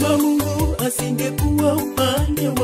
kama Mungu asingekuwa upande wa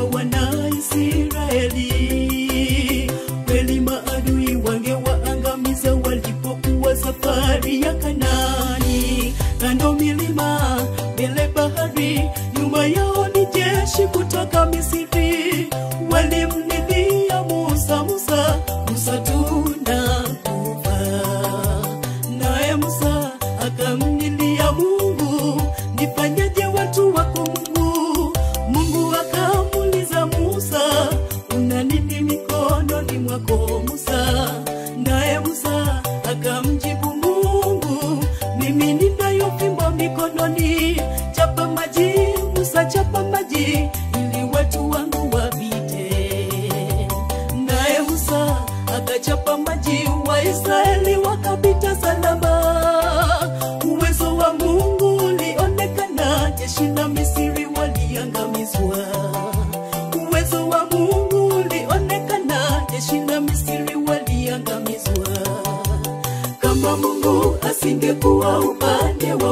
Wanaisraeli, kweli maadui wangewaangamiza walipokuwa safari ya Kanaani. Kando milima, mbele bahari, nyuma yao ni jeshi kutoka Misri. Walimlilia Musa, Musa, Musa tunakufa. Naye Musa akamlilia Mungu, nifanyeje watu wako Mungu? Mungu akamuuliza Musa, una nini mikononi mwako Musa? Naye Musa akamjibu Mungu, mimi ninayo fimbo mikononi, chapa maji Musa, chapa maji ili watu wangu wapite. Naye Musa akachapa maji, Waisraeli wakapita salama. Uwezo wa Mungu ulionekana, jeshi la Misri waliangamizwa. Uwezo wa Mungu ulionekana, jeshi la Misri waliangamizwa. Kama Mungu asingekuwa upande wa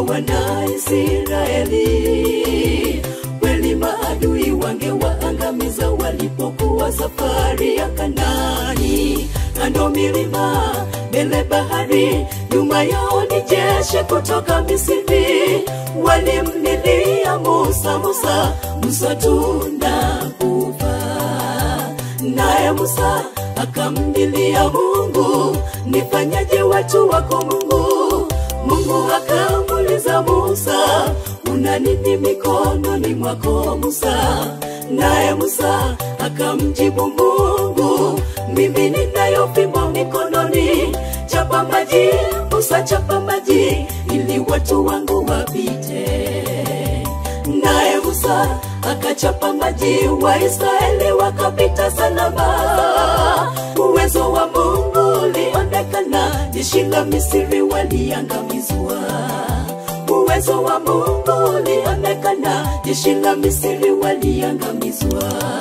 Wanaisraeli, kweli maadui wangewaangamiza walipokuwa safari ya Kanaani. Kando milima, mbele bahari, nyuma yao ni jeshi kutoka Misri. Walimlilia Musa, Musa, Musa tunakufa. Naye Musa akamlilia Mungu, nifanyaje watu wako Mungu? Mungu akamuuliza Musa, una nini mikononi mwako Musa? Naye Musa akamjibu Mungu, mimi ninayo fimbo mikononi, chapa maji Musa, chapa maji ili watu wangu wapite. Naye Musa akachapa maji, Waisraeli wakapita salama. Uwezo wa Mungu ulionekana, jeshi la Misri waliangamizwa. Uwezo wa Mungu ulionekana, jeshi la Misri waliangamizwa.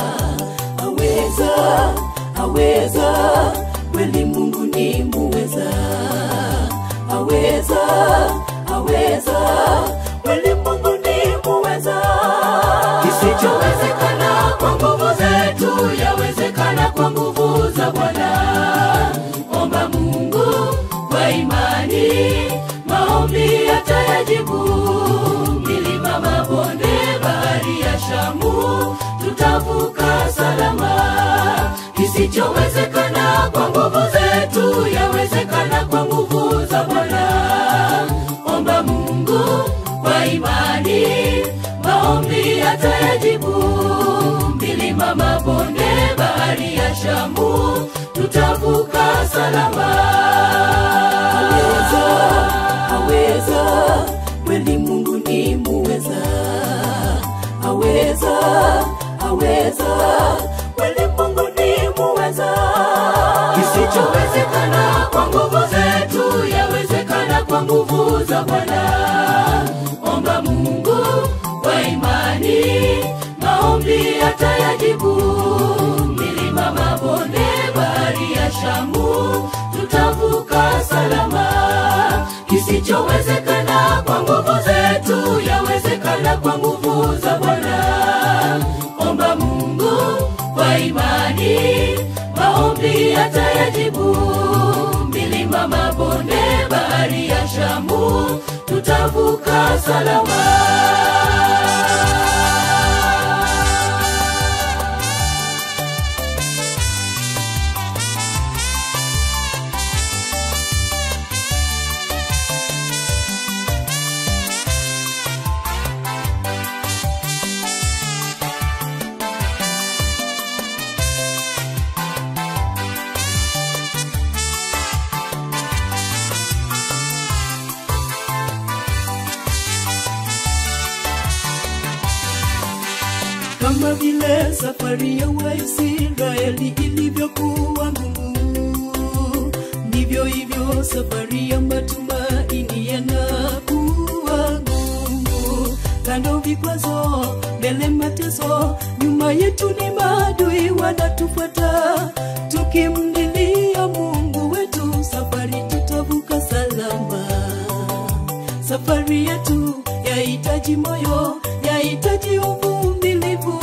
Aweza, aweza, kweli Mungu ni muweza. Aweza, aweza, kweli Mungu ni muweza. Kisichowezekana kwa nguvu zetu yawezekana kwa nguvu za Bwana. Omba Mungu kwa imani, maombi atayajibu. Milima, mabonde, bahari ya Shamu, tutavuka salama. Kisichowezekana kwa nguvu zetu yawezekana kwa nguvu za Bwana. Omba Mungu kwa imani, maombi atayajibu. Milima, mabonde, bahari ya Shamu, tutavuka salama. aweza, aweza, kweli Mungu ni muweza. Aweza, aweza, kweli Mungu ni muweza. Kisichowezekana kwa nguvu zetu yawezekana kwa nguvu za Bwana. Omba Mungu kwa imani, maombi atayajibu. Milima, mabonde, bahari ya Shamu, tutavuka salama. Kisichowezekana kwa nguvu zetu yawezekana kwa nguvu za Bwana. Omba Mungu kwa imani, maombi atayajibu. Milima, mabonde, bahari ya Shamu, tutavuka salama. kama vile safari ya Waisraeli ilivyokuwa ngumu, ndivyo hivyo safari ya matumaini yanakuwa ngumu. Kando vikwazo, mbele mateso, nyuma yetu ni maadui wanatufuata. Tukimlilia Mungu wetu, safari tutavuka salama. Safari yetu yahitaji moyo, yahitaji uvumilivu.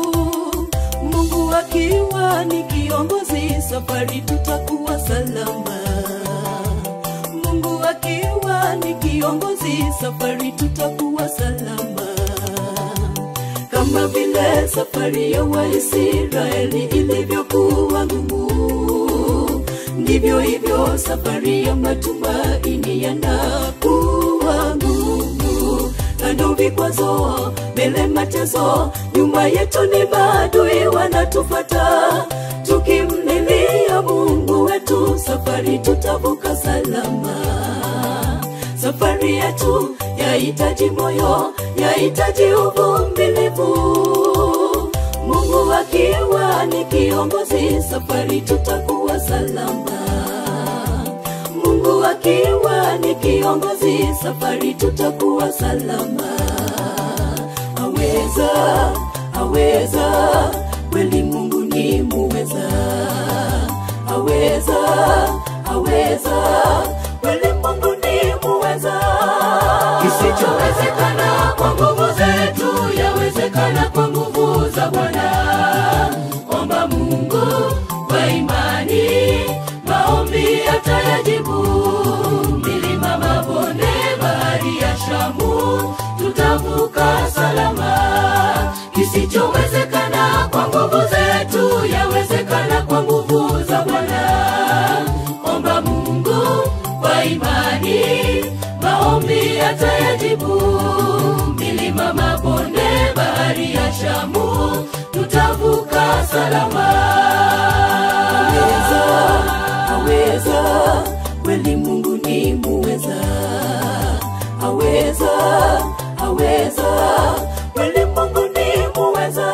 Mungu akiwa ni kiongozi, safari tutakuwa salama. Mungu akiwa ni kiongozi, safari tutakuwa salama kama vile safari ya Waisraeli ilivyokuwa ngumu, ndivyo hivyo safari ya matumaini yanakuwa ngumu. Kando vikwazo, mbele mateso, nyuma yetu ni maadui wanatufata. Tukimlilia Mungu wetu, safari tutavuka salama safari yetu yahitaji moyo, yahitaji uvumilivu. Mungu akiwa ni kiongozi, safari tutakuwa salama. Mungu akiwa ni kiongozi, safari tutakuwa salama. Aweza, aweza, kweli Mungu ni muweza. Aweza, aweza, kweli Mungu ni muweza. kisichowezekana kwa nguvu zetu yawezekana kwa nguvu za Bwana. Omba Mungu kwa imani, maombi atayajibu. Milima, mabonde, bahari ya Shamu, tutavuka salama. Kisichowezekana kwa nguvu zetu yawezekana kwa nguvu za Bwana. Omba Mungu kwa imani, maombi atayajibu. Milima, mabonde, bahari ya Shamu, tutavuka salama. aweza, aweza, kweli Mungu ni muweza. Aweza, aweza, kweli Mungu ni muweza.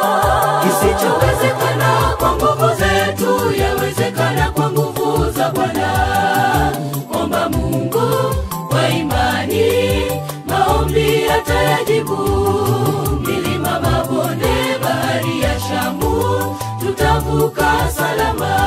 Kisichowezekana kwa nguvu zetu yawezekana kwa nguvu za Bwana. Omba Mungu kwa imani, maombi atayajibu. Milima, mabonde, bahari ya Shamu, tutavuka salama.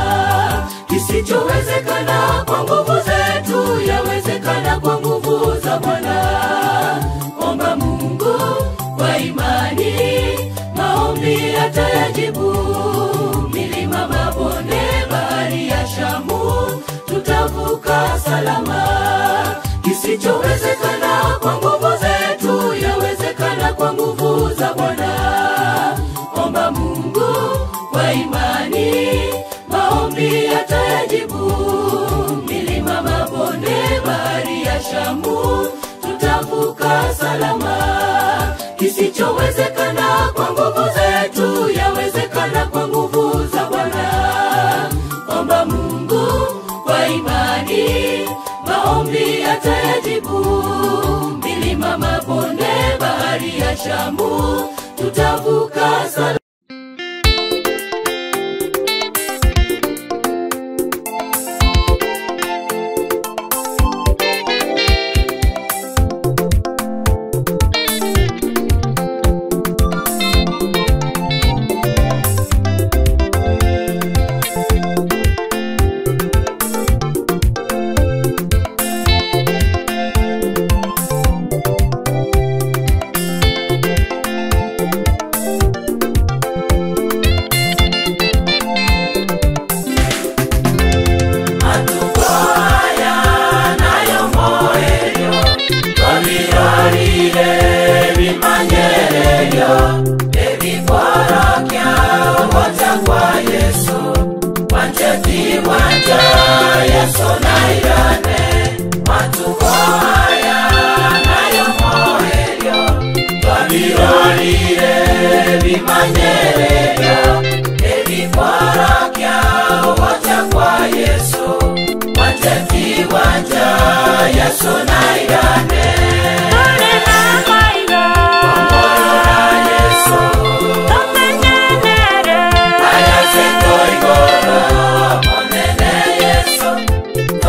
Kisichowezekana kwa nguvu zetu yawezekana kwa nguvu za Bwana. Omba Mungu kwa imani, maombi atayajibu. Milima, mabonde, bahari ya Shamu, tutavuka salama. Kisichowezekana kwa nguvu zetu yawezekana kwa nguvu za Bwana. Omba Mungu kwa imani, maombi atayajibu. Milima, mabonde, bahari ya Shamu, tutavuka salama. Kisichowezekana kwa nguvu zetu yawezekana kwa nguvu za Bwana. Omba Mungu kwa imani, maombi atayajibu. Milima, mabonde, bahari ya Shamu, tutavuka salama. Yesu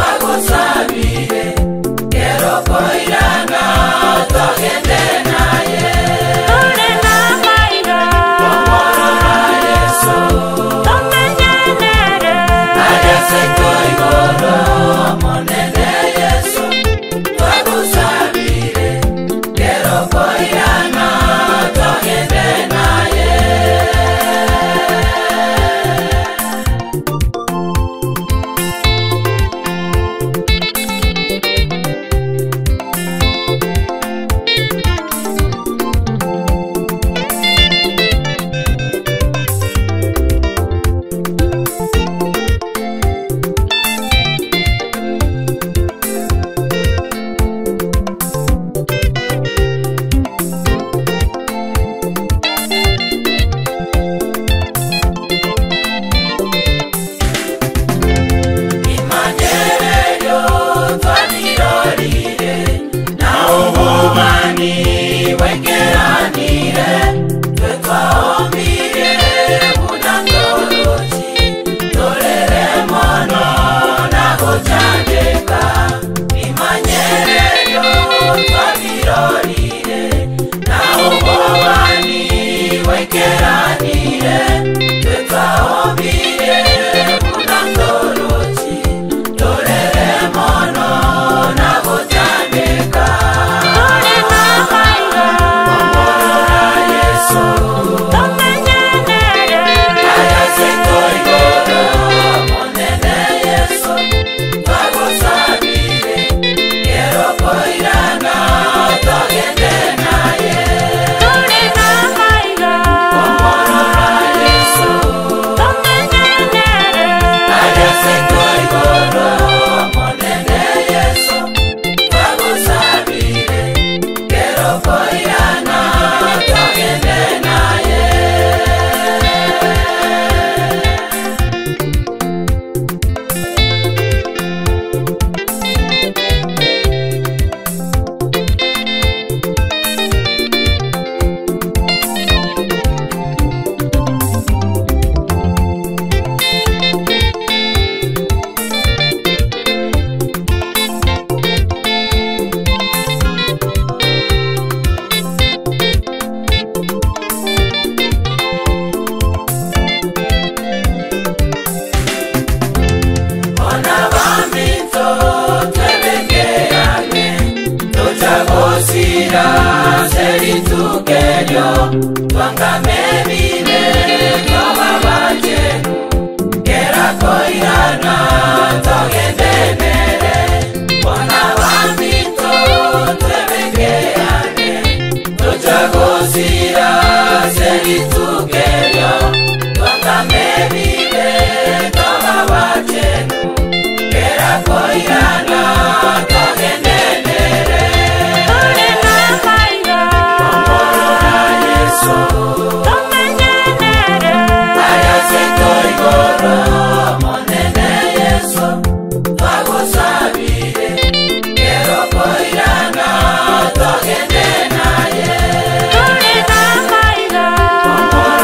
togosira seritukerio twangame bibe twababanje kerakoirana togendenere bona bamito twebekeane totagosira seritukerio twangame bibe twababanje kerakoirana togendenere Omorora Yesu ayasetorigoro monene Yesu twagusabire kerokoirana togende naye Omorora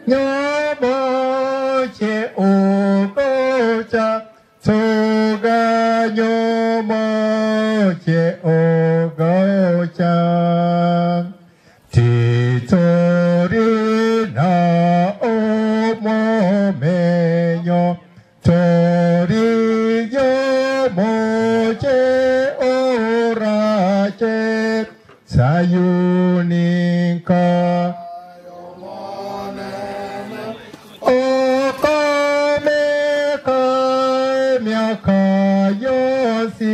nyomoche ogocha soga nyomoche ogocha titorina omomenyo toriyo moche orache sayuninka okomeka miaka yosi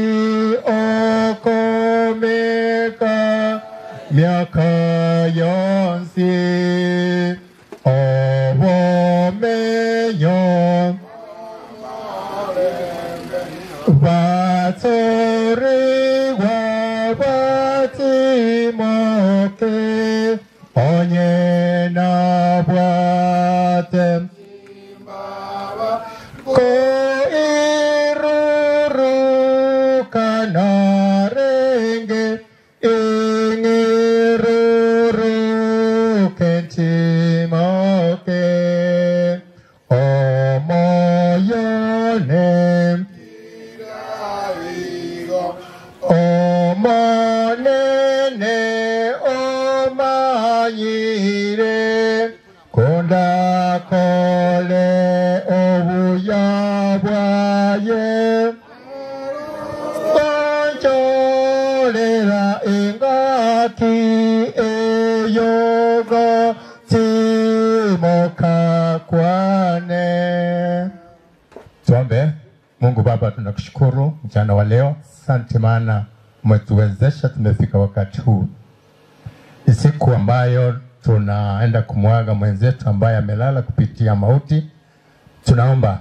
okomeka miaka yosi obomenyo batoriwa batimoke onye na-abwate ko iruru kanarenge ingiruru kentimoke omoyone omonene omanyire kondakole obuya bwaye onjolera engati eyogo timokakwane tuombe mungu baba tunakushukuru mchana wa leo asante maana umetuwezesha tumefika wakati huu ni siku ambayo tunaenda kumwaga mwenzetu ambaye amelala kupitia mauti tunaomba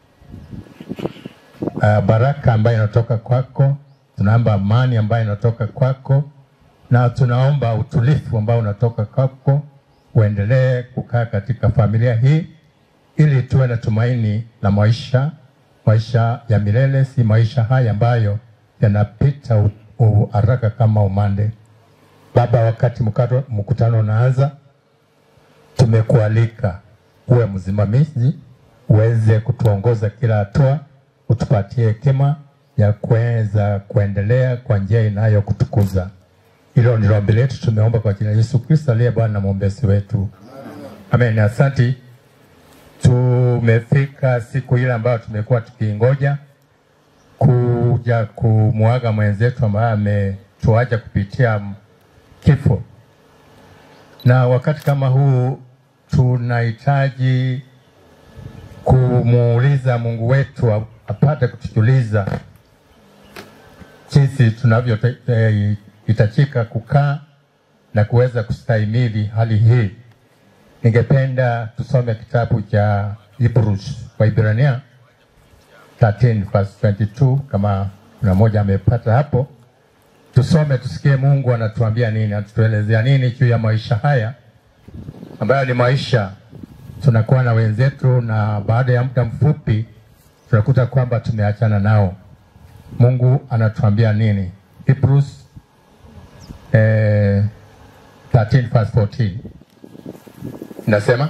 uh, baraka ambayo inatoka kwako tunaomba amani ambayo inatoka kwako na tunaomba utulivu ambao unatoka kwako uendelee kukaa katika familia hii ili tuwe na tumaini la maisha maisha ya milele si maisha haya ambayo yanapita u- u- haraka kama umande baba wakati mkato- mkutano unaanza tumekualika uwe msimamizi uweze kutuongoza kila hatua utupatie hekima ya kuweza kuendelea kwa njia inayokutukuza hilo ndilo ombi letu tumeomba kwa jina la yesu kristo aliye bwana na mwombezi wetu amen asanti tumefika siku ile ambayo tumekuwa tukiingoja kuja kumwaga mwenzetu ambaye ametuacha kupitia m- kifo na wakati kama huu tunahitaji kumuuliza mungu wetu a- apate kutujuliza jinsi tunavyohitajika kukaa na kuweza kustahimili hali hii ningependa tusome kitabu cha Hebrews Waibrania 13 verse 22 kama kuna mmoja amepata hapo tusome tusikie mungu anatuambia nini anatuelezea nini juu ya maisha haya ambayo ni maisha tunakuwa na wenzetu na baada ya muda mfupi tunakuta kwamba tumeachana nao mungu anatuambia nini Hebrews eh, 13 verse 14 nasema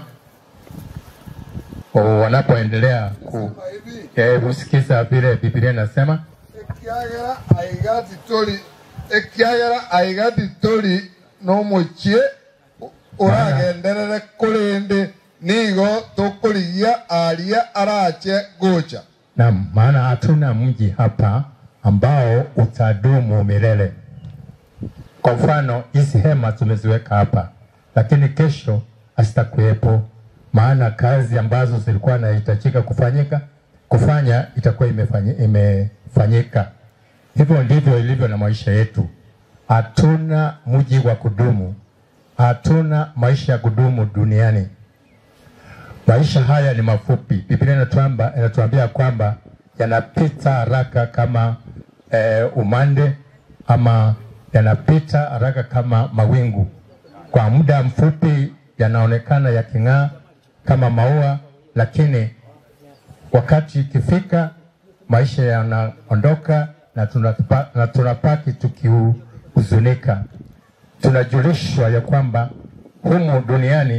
o, wanapoendelea ku eh, kusikiza vile Biblia inasema ekiagera aigati toli ekiagera aigati toli n'omukie oragenderere kurindi nigo tukurigia aria arache gocha Naam, maana hatuna mji hapa ambao utadumu milele. Kwa mfano, hizi hema tumeziweka hapa, lakini kesho hazitakuwepo, maana kazi ambazo zilikuwa inahitajika kufanyika kufanya itakuwa imefanyi- imefanyika. Hivyo ndivyo ilivyo na maisha yetu. Hatuna mji wa kudumu, hatuna maisha ya kudumu duniani. Maisha haya ni mafupi. Biblia inatuamba, inatuambia kwamba yanapita haraka kama eh, umande ama yanapita haraka kama mawingu. Kwa muda mfupi yanaonekana yaking'aa kama maua, lakini wakati ikifika maisha yanaondoka na tunapa, na tunapaki tukihuzunika. Tunajulishwa ya kwamba humu duniani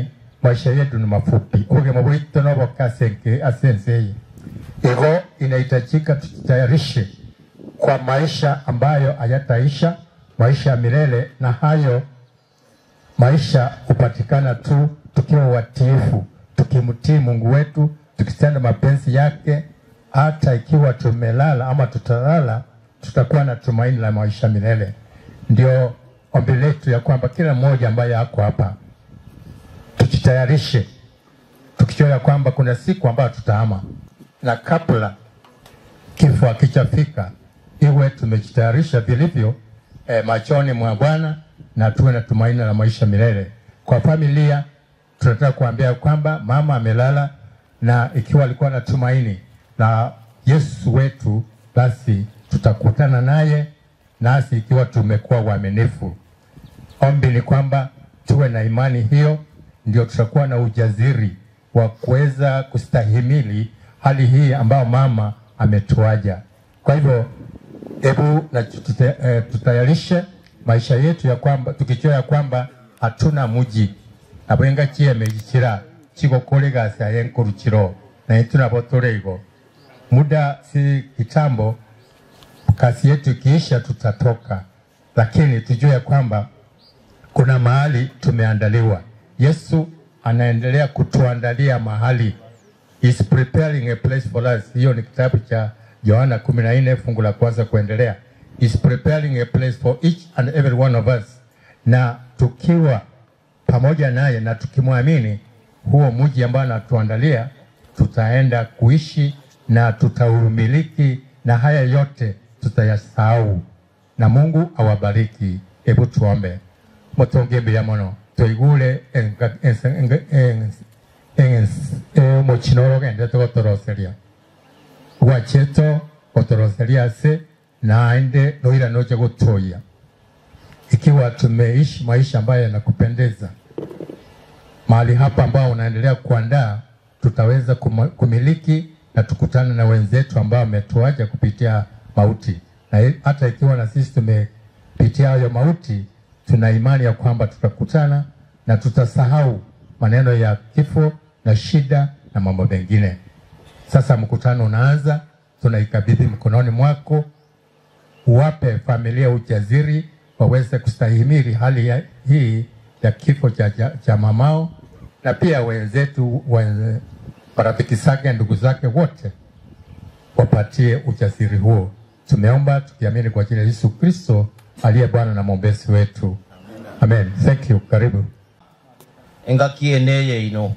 maisha yetu ni mafupi ubugima bwitu noboka asenke asensei hivyo inahitajika tujitayarishe kwa maisha ambayo hayataisha maisha ya milele na hayo maisha hupatikana tu tukiwa watiifu tukimtii mungu wetu tukitenda mapenzi yake hata ikiwa tumelala ama tutalala tutakuwa na tumaini la maisha milele ndio ombi letu ya kwamba kila mmoja ambaye ako hapa tujitayarishe tukijua ya kwamba kuna siku ambayo tutaama na kabla kifo akichafika iwe tumejitayarisha vilivyo eh, machoni mwa bwana na tuwe na tumaini la maisha milele kwa familia tunataka kuambia kwamba mama amelala na ikiwa alikuwa na tumaini na yesu wetu basi tutakutana naye nasi ikiwa tumekuwa waaminifu ombi ni kwamba tuwe na imani hiyo ndio tutakuwa na ujaziri wa kuweza kustahimili hali hii ambayo mama ametuaja kwa hivyo hebu na tute- eh, tutayarishe maisha yetu ya kwamba tukijua ya kwamba hatuna muji nabwenga chieme gikira chigokore gasi ayenkurukiro naye tunabo tureigo muda si kitambo kazi yetu ikiisha tutatoka lakini tujue ya kwamba kuna mahali tumeandaliwa yesu anaendelea kutuandalia mahali is preparing a place for us hiyo ni kitabu cha yohana kumi na nne fungu la kwanza kuendelea is preparing a place for each and every one of us na tukiwa pamoja naye na tukimwamini huo mji ambao anatuandalia tutaenda kuishi na tutaumiliki na haya yote tutayasahau na mungu awabariki hebu tuombe mutonge mbere mono tuigure omukino orogende gotoroseria gwacheto gotoroseria ase naende noira noje gutoya ikiwa tumeishi maisha ambayo yanakupendeza mahali hapa ambao unaendelea kuandaa tutaweza kuma- kumiliki na tukutane na wenzetu ambao wametuaja kupitia mauti na i- hata ikiwa na sisi tumepitia hayo mauti tuna imani ya kwamba tutakutana na tutasahau maneno ya kifo na shida na mambo mengine sasa mkutano unaanza tunaikabidhi mkononi mwako uwape familia ujaziri waweze kustahimili hali ya, hii ya kifo cha, cha, cha mamao na pia wenzetu wenze, marafiki zake ndugu zake wote wapatie ujasiri huo tumeomba tukiamini kwa jina la yesu kristo aliye bwana na mwombezi wetu amen thank you karibu engaki eneye ino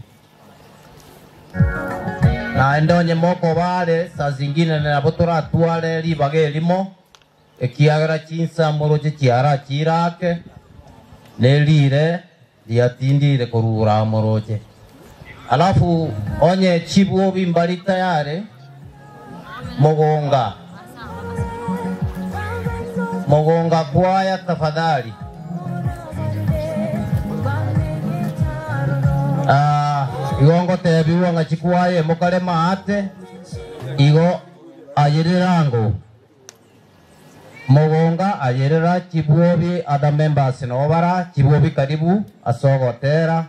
naende onye moko bare saa zingine nabo toratware ribaga erimo ekiagera chinsamoro chichiara chirake nerire riatindire korura moroche alafu onye chibuobi mbari tayare mogonga mogonga kwaya tafadhali Ah, igo ngotebiwa ng'a chikwaye mokare maate igo ayirirango mogonga ayirira chibuobi other members nobara chibuobi karibu asogotera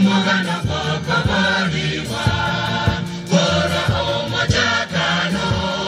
Omogano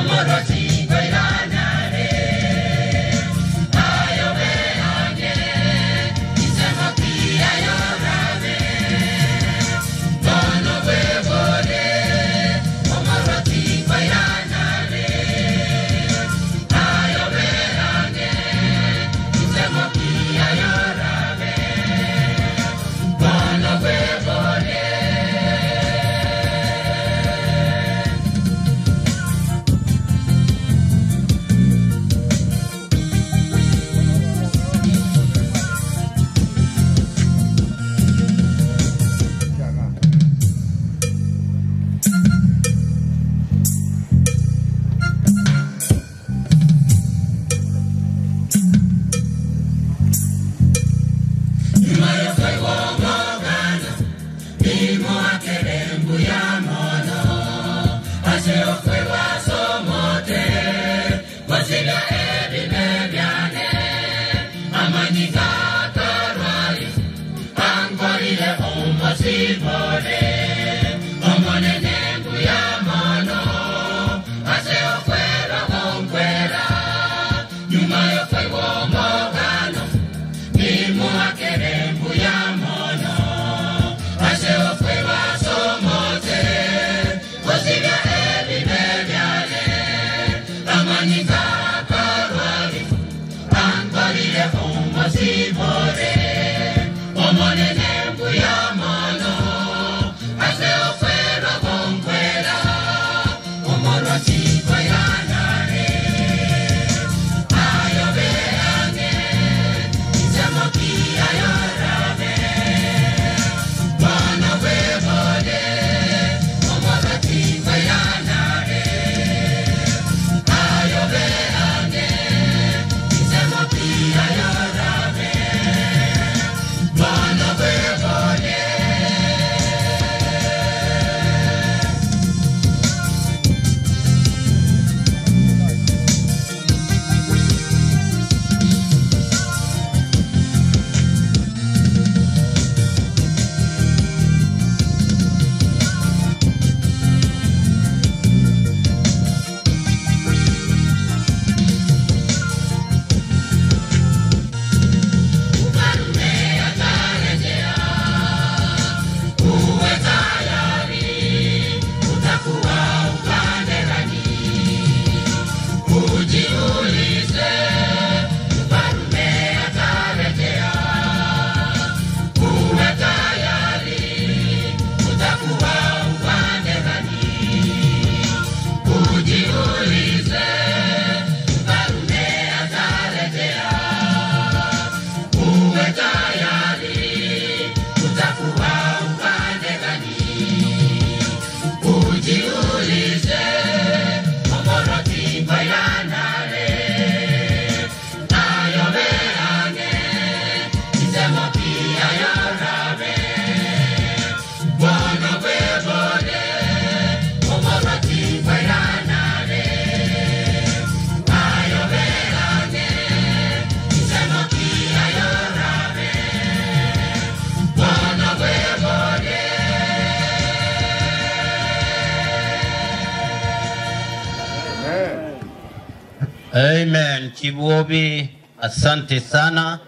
Amen. Chibuobi, asante sana.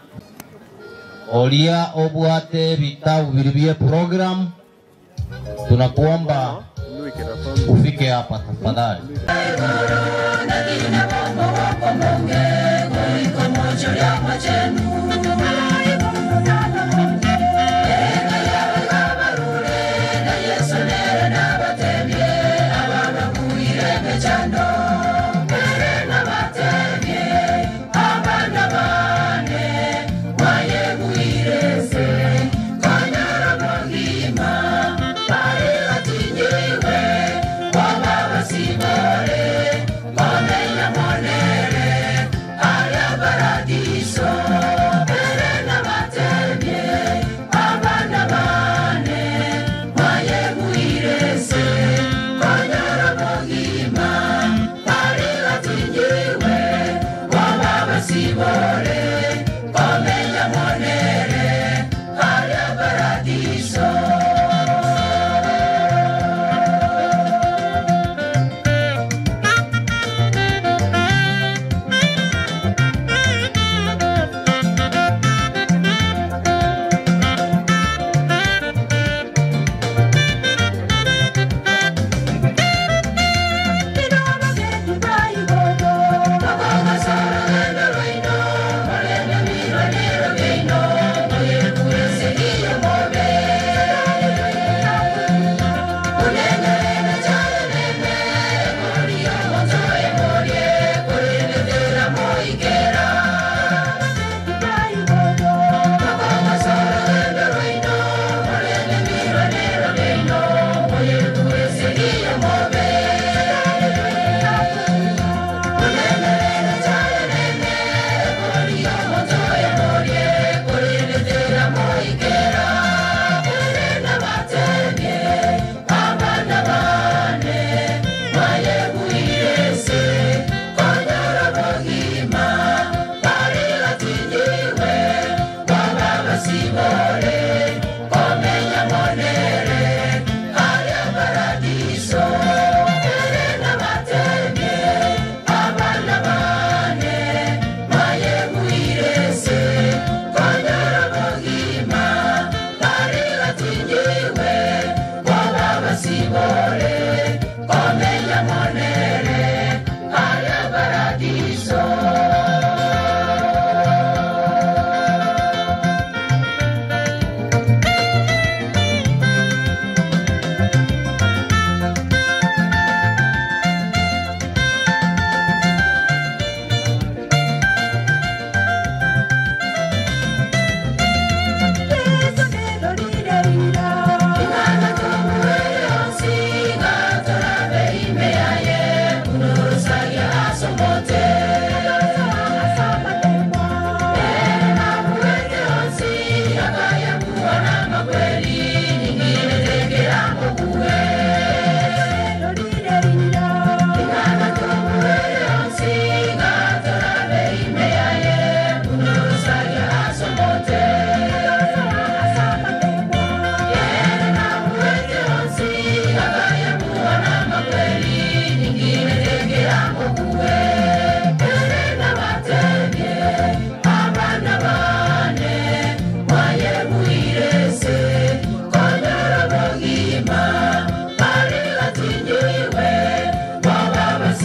Olia obwate vitabu vilivye program, tunakuomba ufike hapa tafadhali. Komenya mwana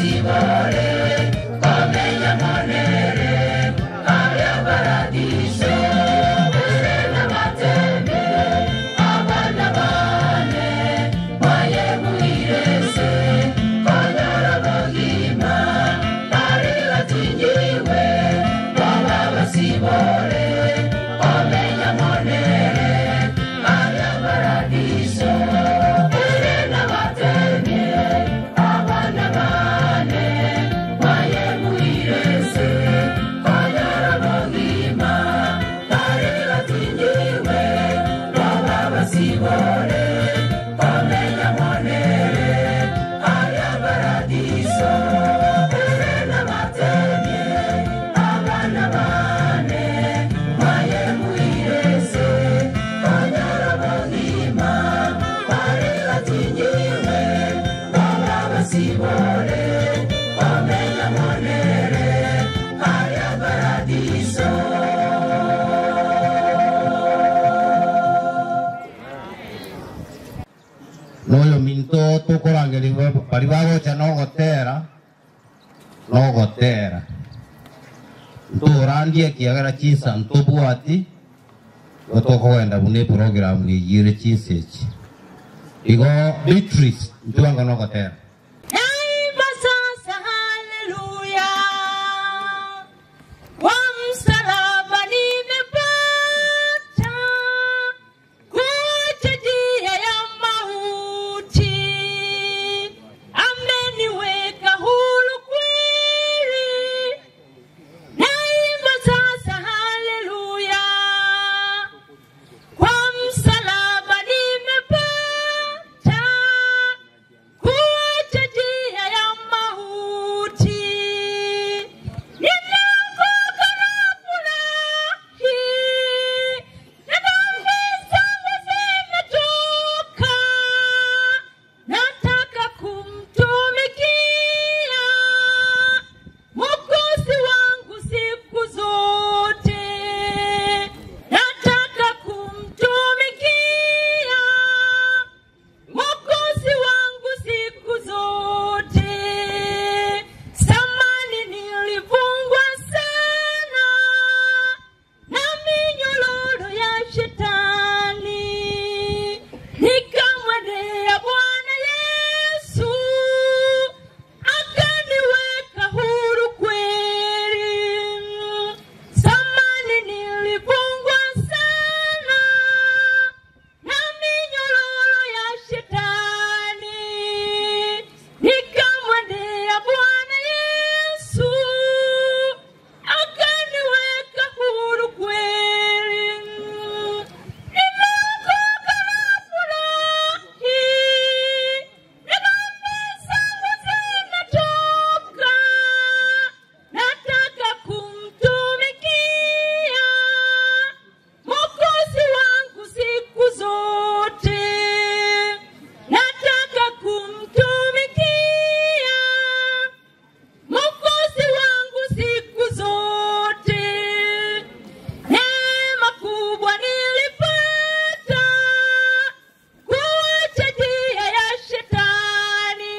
noyo minto tukurangirirwe bari bagocha nogotera nogotera nturandie kiagera chinsa ntubwati gotokogenda bune program niyire chinsa eki igo beatrice ntuanga nogotera Naimba sasa haleluya, kwa msalaba nimepata kuacha njia ya mauti, ameniweka huru kweli. Naimba sasa haleluya, kwa msalaba nimepata kuacha njia ya mauti. Nimeokoka na furahi, na dhambi zangu zimetoka. Nataka kumtumikia Mwokozi wangu siku zote. Nataka kumtumikia Mwokozi wangu siku zote. Zamani nilifungwa sana na minyororo ya shetani, nikamwendea Bwana Yesu akaniweka huru kweli. Zamani nilifungwa sana na minyororo ya shetani, nikamwendea Bwana Yesu akaniweka huru kweli. Nimeokoka na furahi, na dhambi zangu zimetoka. Nataka kumtumikia Mwokozi wangu siku zote. Nataka kumtumikia Mwokozi wangu siku zote. Neema kubwa nilipata kuacha njia ya shetani.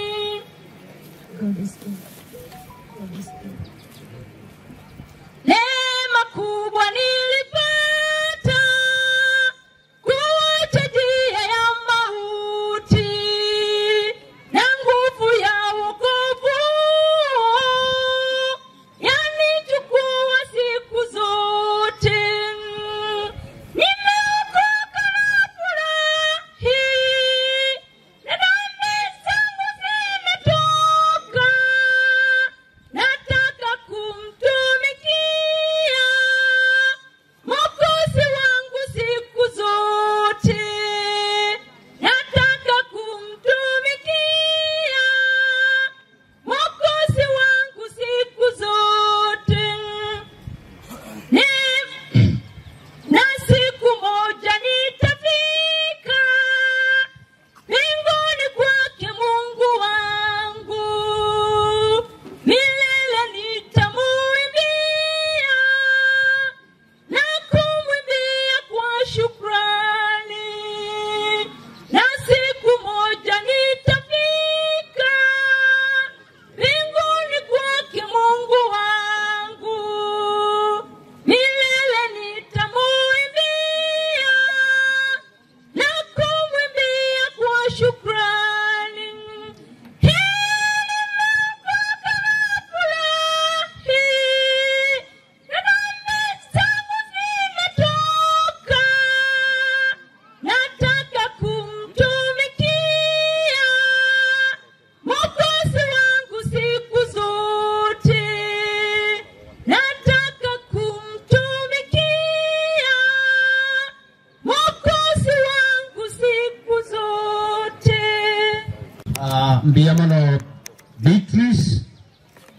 Neema kubwa nilipata kuacha njia ya mauti na nguvu ya wokovu yanichukua siku zote. Nimeokoka na furahi, na dhambi zangu zimetoka. Nataka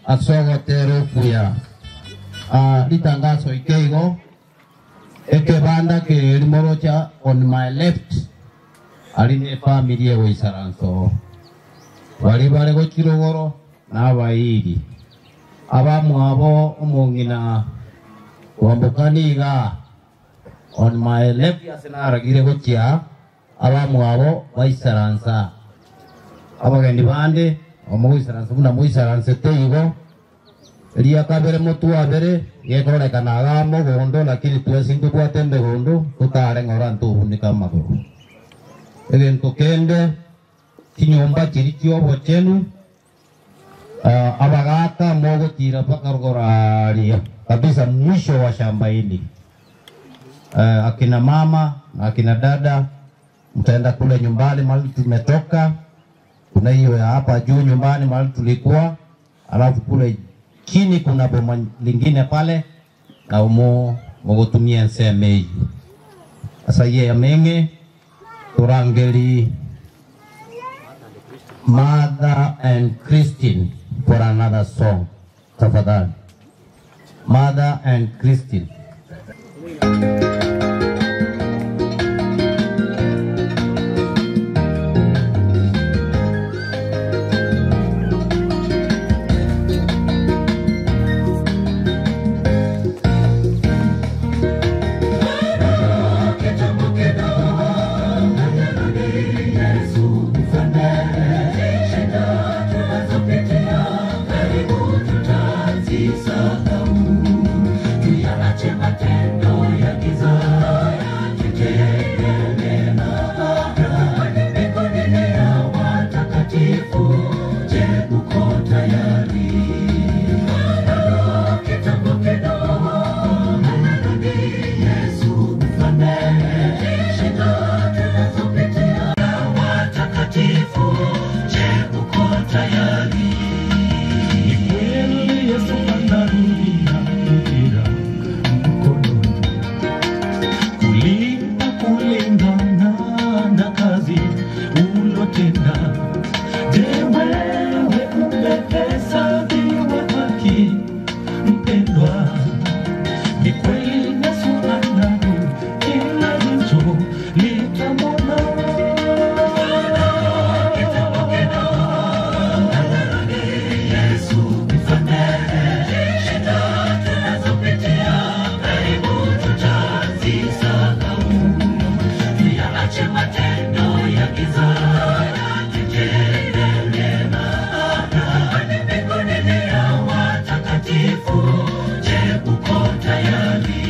asogotero kuya uh, litangazo ikeigo ekebanda kirimorocha on my left ali ne family ewe isaranso bali bale gochirogoro n'abayiri abamwabo omong'ina wambukaniga on my left asinaragire gochia abamwabo baisaransa abagendi bande omugwisaransa buna mwisaransete igo ria kabere mutu wa mbere gekorekanaga mugundu lakini twesi ntubwate mbigundu tutare ng'ora ntubunika maguru egintu kende kinyumba kiri kiobo chenu uh, abagaka mogotira mpaka rugoraria kabisa mwisho wa shamba hili uh, akina mama na akina dada mtaenda kule nyumbani mahali tumetoka kuna hiyo ya hapa juu nyumbani mahali tulikuwa alafu kule chini kuna boma lingine pale na umo mugutumia nsemei sasa ye amenge turangeli Mother and Christine for another song tafadhali Mother and Christine kulinda kulingana na kazi ulotenda. Je, wewe umehesabiwa haki mpendwa? Ni kweli Yesu anarudi, kila jicho litamwona. Yesu msamehe shida tunazopitia, karibu tutazisahau. Tuyaache matendo ya giza, tutende mema. Kwani mbinguni ni ya watakatifu. Je, uko tayari?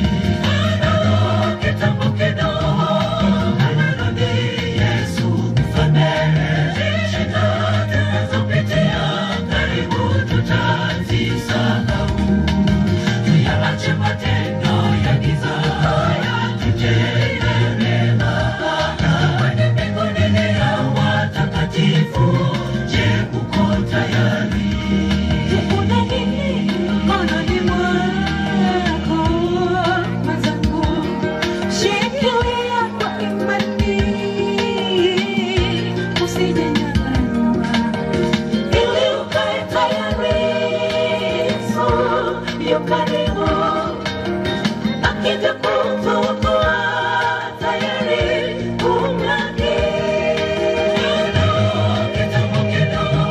Bado kitambo kidogo, anarudi Yesu msamehe shida tunazopitia, karibu tutazisahau. Tuyaache matendo ya giza, tutende mema. Kwani mbinguni ni ya watakatifu. Je, uko tayari? Kuna nini mkononi mwako mwenzangu? Shikilia kwa imani, usijenyang'anywa, ili ukae tayari. Yesu yu karibu, akija kukuokoa, tayari kumlaki. Kitambo kidogo,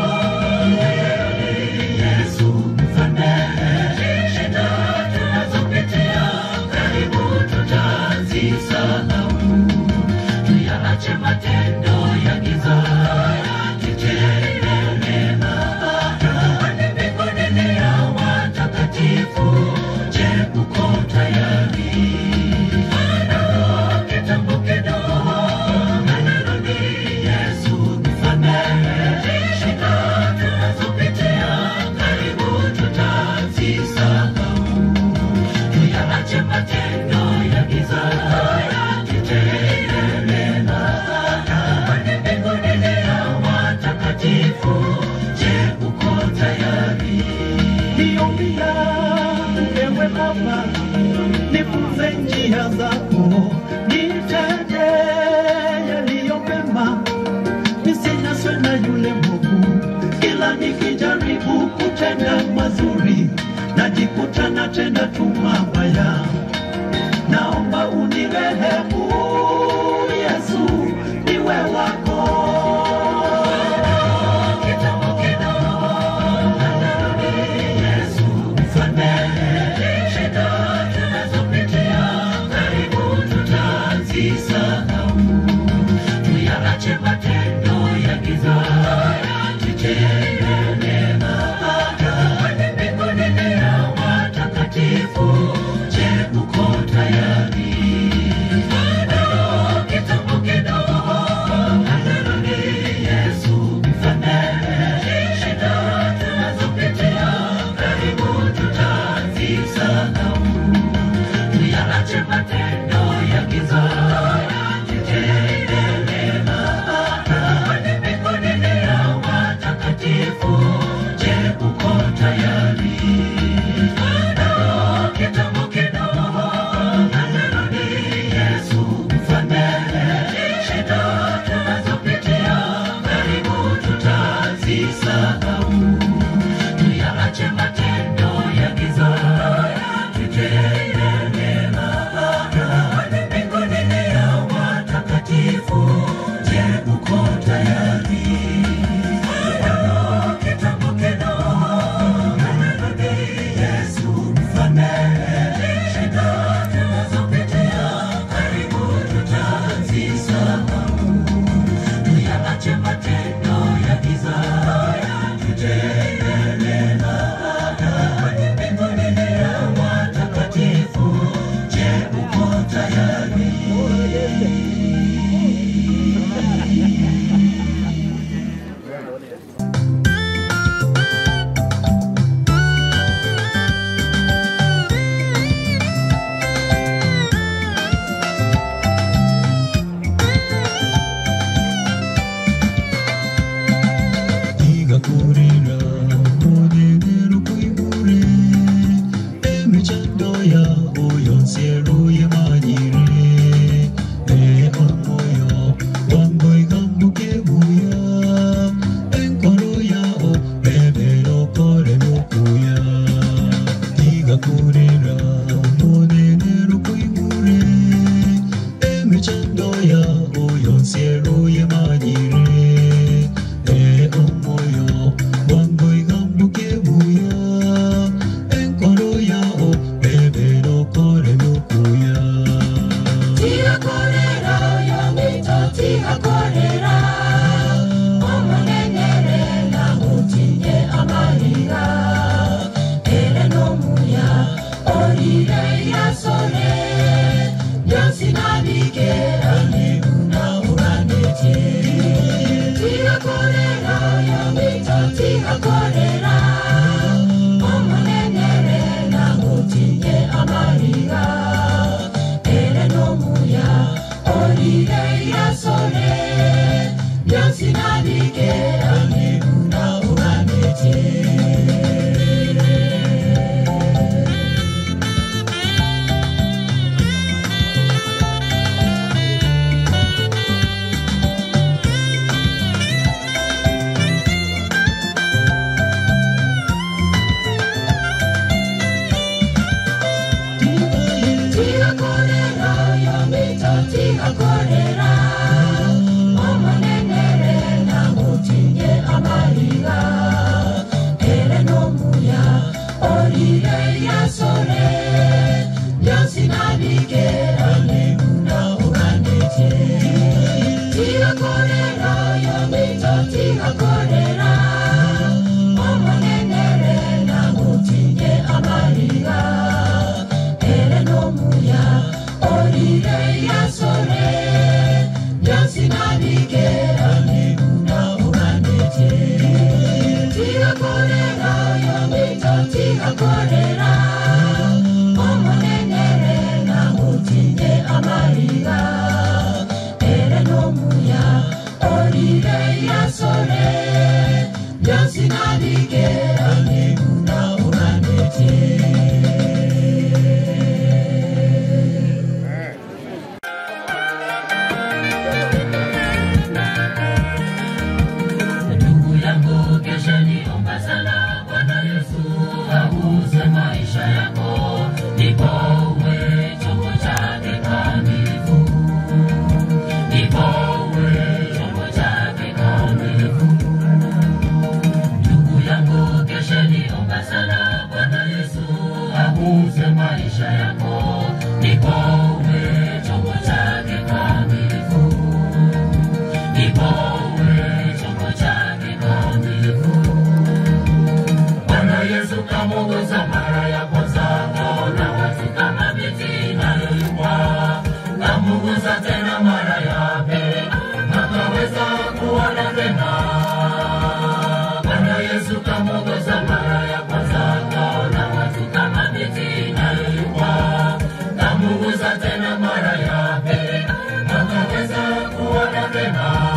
Yesu msamehe shida tunazopitia, karibu tutazisahau. Tuyaache matendo ya giza, tutende mema. Kwani mbinguni ni ya watakatifu. Je, uko tayari? Bado kitambo kidogo, anarudi Yesu msamehe shida tunazopitia, karibu tutazisahau. Tuyaache matendo ya giza, tutende mema. Kwani mbinguni ni ya watakatifu. Je, uko tayari? Niombi yangu ewe Baba, nifunze njia zako, nitende yaliyo mema, nisinaswe na yule mwovu, kila nikijaribu kutenda orire yasore yosinabikera neguna uganete tigakorera yomito tigakorera omonenere nagutinye amariga ere nomuya orire yasore yosinabikera neguna uganete tigakorera yomito tigakorera omonenere nagutinye amariga ere nomuya orire yasore yosinabikera neguna uganete ndugu yangu kesheni omba sana bwana yesu aguze maisha yako ndipo uwe chombo chake kamilifu ndipo uwe chombo chake kamilifu ndugu yangu kesheni omba sana bwana yesu aguze maisha yako ndipo uwe chombo chake kamilifu ndipo uwe chombo chake kamilifu. Bwana Yesu kamuguza mara ya kwanza, kaona watu kama miti inayoyumba, kamuguza tena mara ya pili, akaweza kuona tena. Bwana Yesu kamuguza mara ya kwanza, kaona watu kama miti inayoyumba, kamuguza tena mara ya pili, akaweza kuona tena.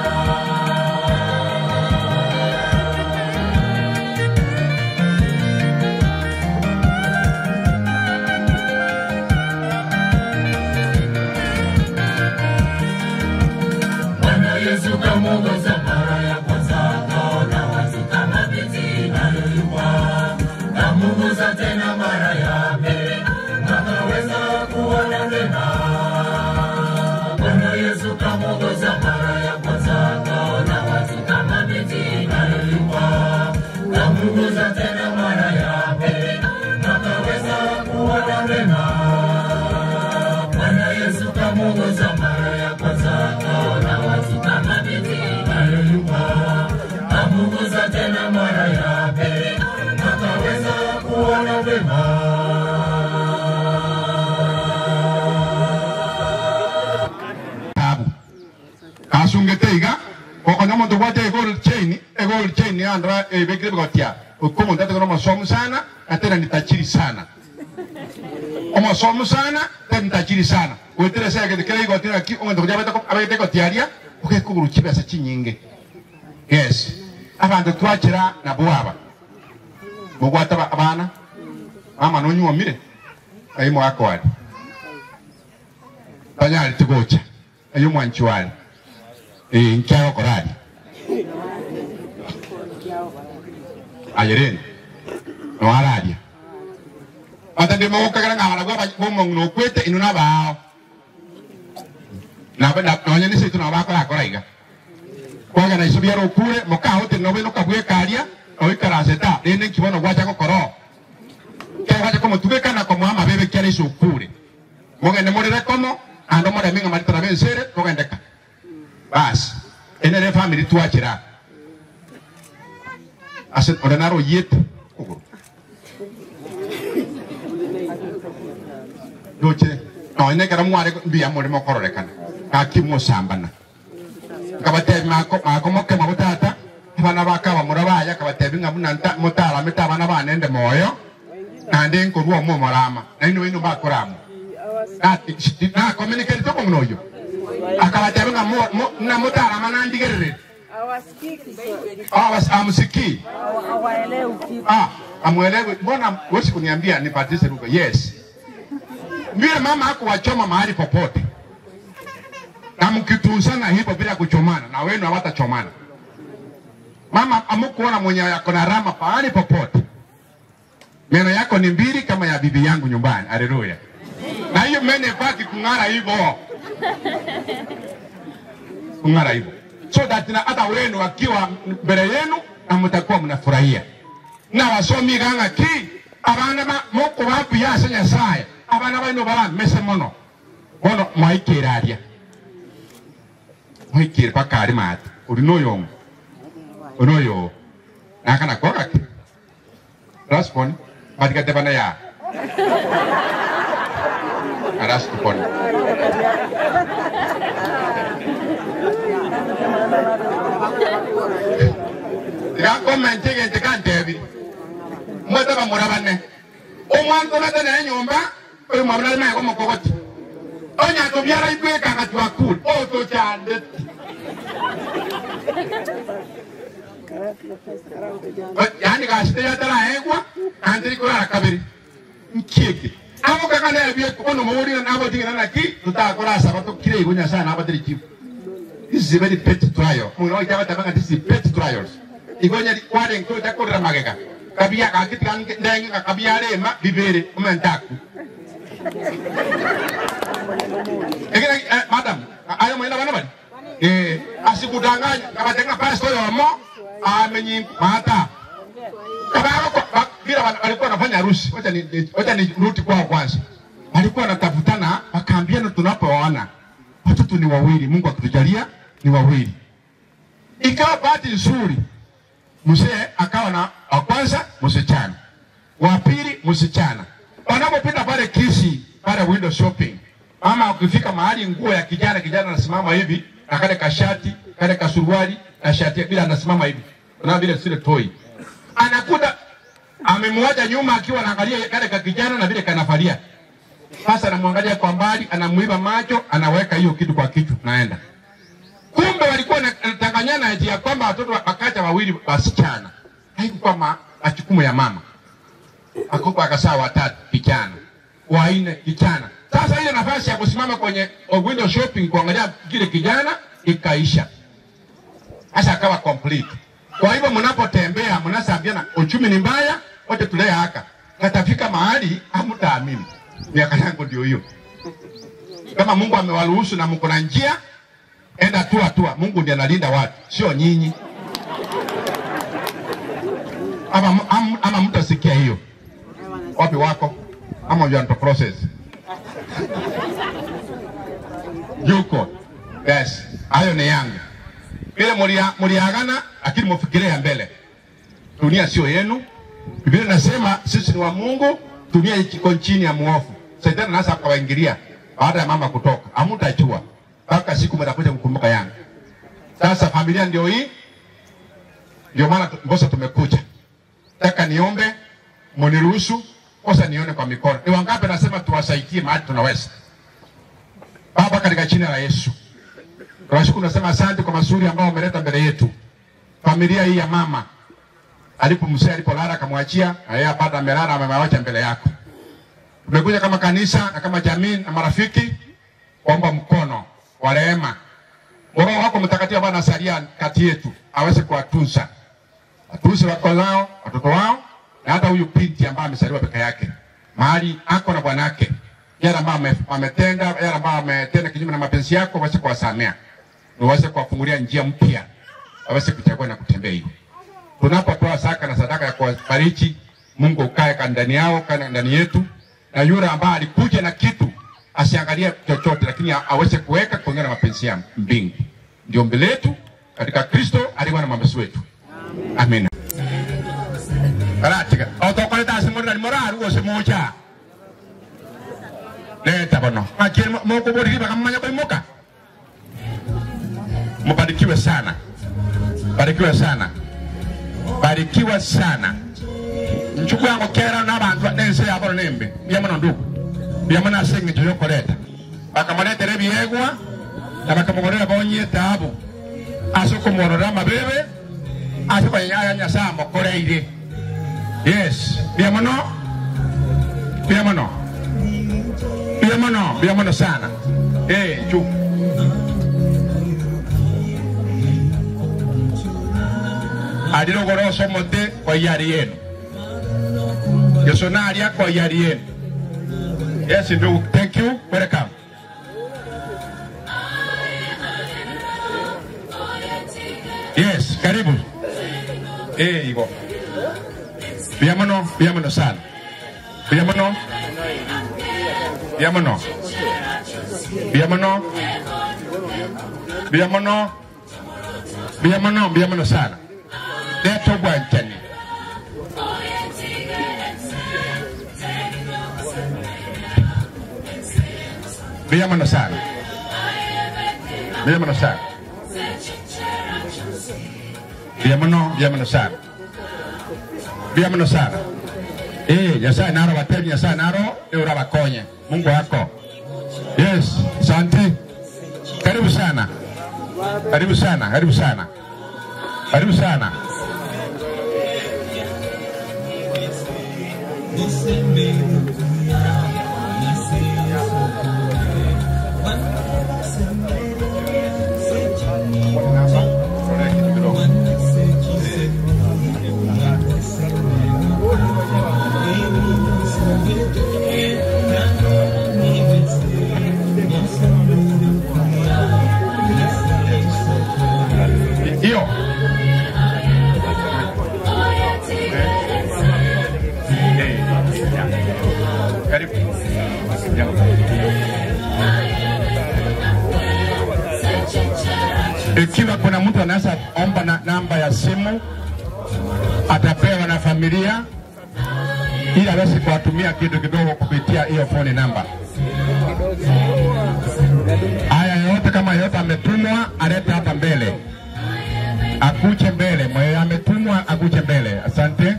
Bwana Yesu kamuguza mara ya kwanza, kaona watu kama miti inayoyumba, kamuguza tena mara ya pili, akaweza kuona tena. Bwana Yesu kamuguza mara ya kwanza, kaona watu kama miti inayoyumba, kamuguza tena mara ya pili, akaweza kuona tena. Bwana Yesu kamuguza mara ya kwanza, kaona watu kama miti inayoyumba, kamuguza tena mara ya pili, akaweza kuona vema. tabu kasungete iga okonya omonto gwate egol chain egol chain andra ebekire bigotia okumo ndate kono masomo sana atera nitachiri sana omasomo sana tena nitachiri sana wetere sasa kete kile igotia ki omonto kujaba tako abete gotiaria okekuguru chibesa chinyinge yes abantu twachira na bwaba mugwata ba- abana mama nonyuomire aimo akwadi banyali tugocha eyo mwanchi wali eh nkyao korali ayereni nwalalia batande mokagala ngabala gwa bomonguno kwete ino nabao nabe nonye ni situ nabakora kora iga kwaga na isubia rokure mokaho te nobe no kabwe kalia oikara seta ene kibono gwacha kokoro kya gwacha como tubeka na como ama bebe kya iso kure mogende morere como ando more minga mari tara bensere mogendeka bas ene re family tuachira ase orenaro yete kuguru doche no ene kara mware mbia muri mokororekana akimo sambana kabatebi mako mako moke mabutata abana bakaba murabaya kabatebi nga munanta mutara mita abana banende moyo nande nkorwa mo morama naino ino bakoramo ati na communicate to muno yo akabatebi nga mo mo- na mutara manandigerere awas amsiki ah amwelewe mbona wewe kuniambia nipatise lugha yes vile mama hako wachoma mahali popote na mkitunzana hivyo bila kuchomana na wenu hawatachomana mama amukuona mwenye yako na rama pahali popote meno yako ni mbili kama ya bibi yangu nyumbani haleluya na hiyo meno ibaki kung'ara hivyo kung'ara hivyo so that na hata wenu wakiwa mbele yenu na mtakuwa mnafurahia na wasomi ganga ki abana ba moko babuya ase nyasaye abana baino baramese mono bono mwaikere aria mwaikere paka ari mata uri noyomo onoyo nakana kwagake raspon batikatebana ya araskupon gakomente gente kantebi mwete bamurabane omwanto nate naye nyumba oyo mwabona ari maye komokogoti onyato byara igwekanga twakul otokyandeti yani gasite yatarahegwa antiri kurara kabiri nkieke abo kaka na ebie kono mawuri na abo tingina na ki tutakora saba to kire igonya sana abo tiri kifu this is a very pet trial muno ita tabanga this is pet trials igonya di kware nko ta kodra magega kabia ka kiti kan ndengi ka kabia le ma bibere umentaku Egina eh, madam ayo mwenda bana bani eh asikudanganya kabatenga pastor yomo amenyi mata kabao kwa bila wana- walikuwa wanafanya harusi wacha ni ni- wacha ni ruti kwao kwanza walikuwa wanatafutana wakaambiana tunapoona watoto ni wawili mungu akitujalia ni wawili ikawa bahati nzuri mzee akawa na wa kwanza msichana wa pili msichana wanapopita pale kisi pale window shopping mama ukifika mahali nguo ya kijana kijana anasimama hivi na kale kashati kale kasuruali na shati bila anasimama hivi na vile sile toi anakuta amemwacha nyuma akiwa anaangalia kale ka kijana na vile kanafalia sasa anamwangalia kwa mbali anamuiba macho anaweka hiyo kitu kwa kichwa naenda kumbe walikuwa na- wanatanganyana eti ya kwamba watoto wa- wakacha wawili wasichana haikuwa ma- majukumu ya mama akupa akasaa watatu kijana wanne kijana sasa ile nafasi ya kusimama kwenye window shopping kuangalia kile kijana ikaisha sasa akawa complete kwa hivyo mnapotembea mnasambiana uchumi ni mbaya wote tulee haka katafika mahali hamtaamini miaka yangu ndio hiyo kama mungu amewaruhusu na mko na njia enda tu hatua mungu ndiye analinda watu sio nyinyi ama, ama, ama mtu asikia hiyo wapi wako ama you are to process yuko yes hayo ni yangu ile mulia- muliagana lakini mufikiria mbele dunia sio yenu biblia inasema sisi ni wa mungu dunia iko chini ya muofu shetani nasa akawaingilia baada ya mama kutoka hamutachua mpaka siku mtakuja kukumbuka yangu sasa familia ndio hii ndio maana tu- ngosa tumekuja taka niombe muniruhusu kosa nione kwa mikono ni wangapi nasema tuwasaidie mahali tunaweza baba katika jina la yesu tunashukuru nasema asante kwa mazuri ambao umeleta mbele yetu familia hii ya mama alipo mzee alipolala akamwachia na yeye apata amelala amewacha mbele yako tumekuja kama kanisa na kama jamii na marafiki kuomba mkono wa rehema roho wako mtakatifu bwana asalia kati yetu aweze kuwatunza watunze wako zao watoto wao na hata huyu binti ambaye amesaliwa peke yake mahali ako na bwanake yale ambayo ame- ametenda yale ambayo ametenda kinyume na mapenzi yako waweze kuwasamea na waweze kuwafungulia njia mpya waweze kuchagua na kutembea hiyo tunapotoa saka na sadaka ya kuwabariki mungu ukae ka ndani yao kae ndani yetu na yule ambaye alikuja na kitu asiangalie chochote lakini a- aweze kuweka kulingana na mapenzi ya mbingu ndio mbele yetu katika kristo alikuwa na mambesi wetu amina karatika otokoleta asimurira limoraru gose mocha leta bono akiri mokuboriri bakamanya kuimuka mubarikiwe sana barikiwe sana barikiwa sana nchuku yangu kera n'abantu nense yaboro nembe byamuno ndugu byamuna asenga ekyo yokoleta bakamuletera ebyegwa na bakamugorera bonyeta abo ase okumworora amabebe ase kwanyaya nyasaye amukoreire yes byamuno byamuno byamuno byamuno sana eh nchuku alira ogorosa omote kwa yari yenu yesu nalya kwa yari yenu yes ndugu thank you welcome yes karibu eh hivyo byamuno byamuno sana Biamono. Biamono. Biamono. Biamono. Biamono, biamono sana. Leto bwanchani. Biamono sana. Biamono sana. Biamono, biamono sana. Biamono sana. Eh, Nyasaye naro watemi Nyasaye naro eura wakonye. Mungu wako. Yes, asante. Karibu sana. Karibu sana, karibu sana. Karibu sana. Hiyo. Eh, ya. Karibu. Ya. Ikiwa kuna mtu anaweza omba na namba ya simu atapewa na familia ili aweze kuwatumia kitu kidogo kupitia hiyo phone namba. Haya yote kama yote ametumwa alete hapa mbele, akuje mbele. Mwenye ametumwa akuje mbele. Asante.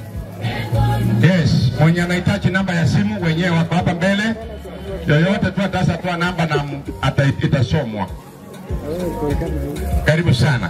Yes, mwenye anahitaji namba ya simu wenyewe wako hapa mbele. Yoyote tu ataweza toa namba na m- ata, itasomwa. Karibu sana.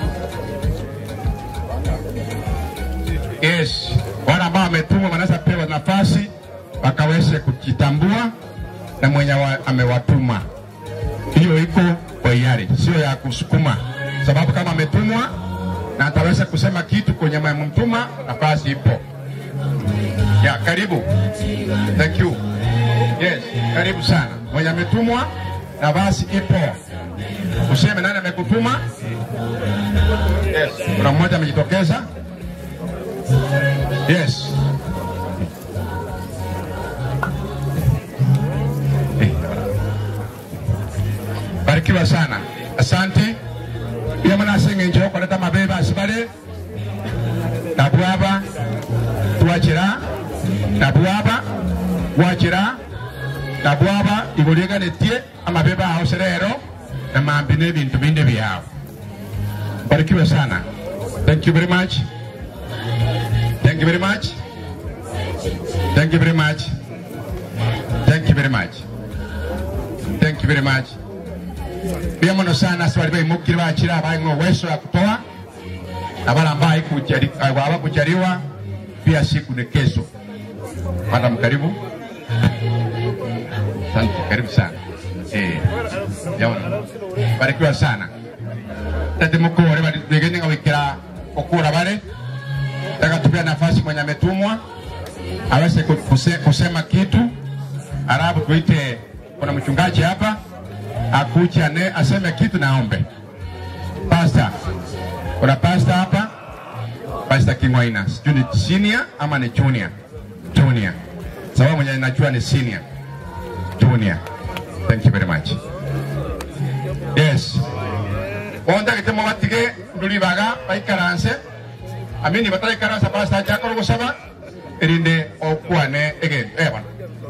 Yes, wale ambao wametumwa wanaweza pewa nafasi wakaweze kujitambua na mwenye wa, amewatuma. Hiyo iko kwa hiari, sio ya kusukuma, sababu kama ametumwa na ataweza kusema kitu kwenye mtuma, nafasi ipo. Ya, karibu. Thank you. Yes, karibu sana. Mwenye ametumwa nafasi ipo. Useme nani amekutuma? Yes, kuna mmoja amejitokeza. Yes. Eh. Barikiwa sana. Asante. Pia mwana singe njo koleta mabeba asibale. Nabwaba. Tuwachira. Nabwaba. Wachira. Nabwaba ibuliganetie amabeba aho serero na mambi n'ebintu bindi byabo. Barikiwe sana. Thank you very much. Thank you very much. Thank you very much. Thank you very much. Thank you very much. Pia mno sana swali bai mukiri bakira abaye uwezo ya kutoa na wale ambao hawakujaliwa pia siku ni kesho. Madam, karibu. Asante, karibu sana. Eh, yaona. Barikiwa sana. Tete mukore bali begeni ngawikira okura bale takatupia nafasi mwenye ametumwa aweze ku- kuse- kusema kitu, alafu tuite, kuna mchungaji hapa akuja ne aseme kitu na aombe. Pasta, kuna pasta hapa, Pasta Kingwaina, sijui ni senior ama ni junior? Junior, sababu mwenye najua ni senior. Junior, thank you very much. Yes, onda kitemo batige ndulibaga baikaranse amini bataraikaransa pasta jakoro gusaba erinde okwane again eh bana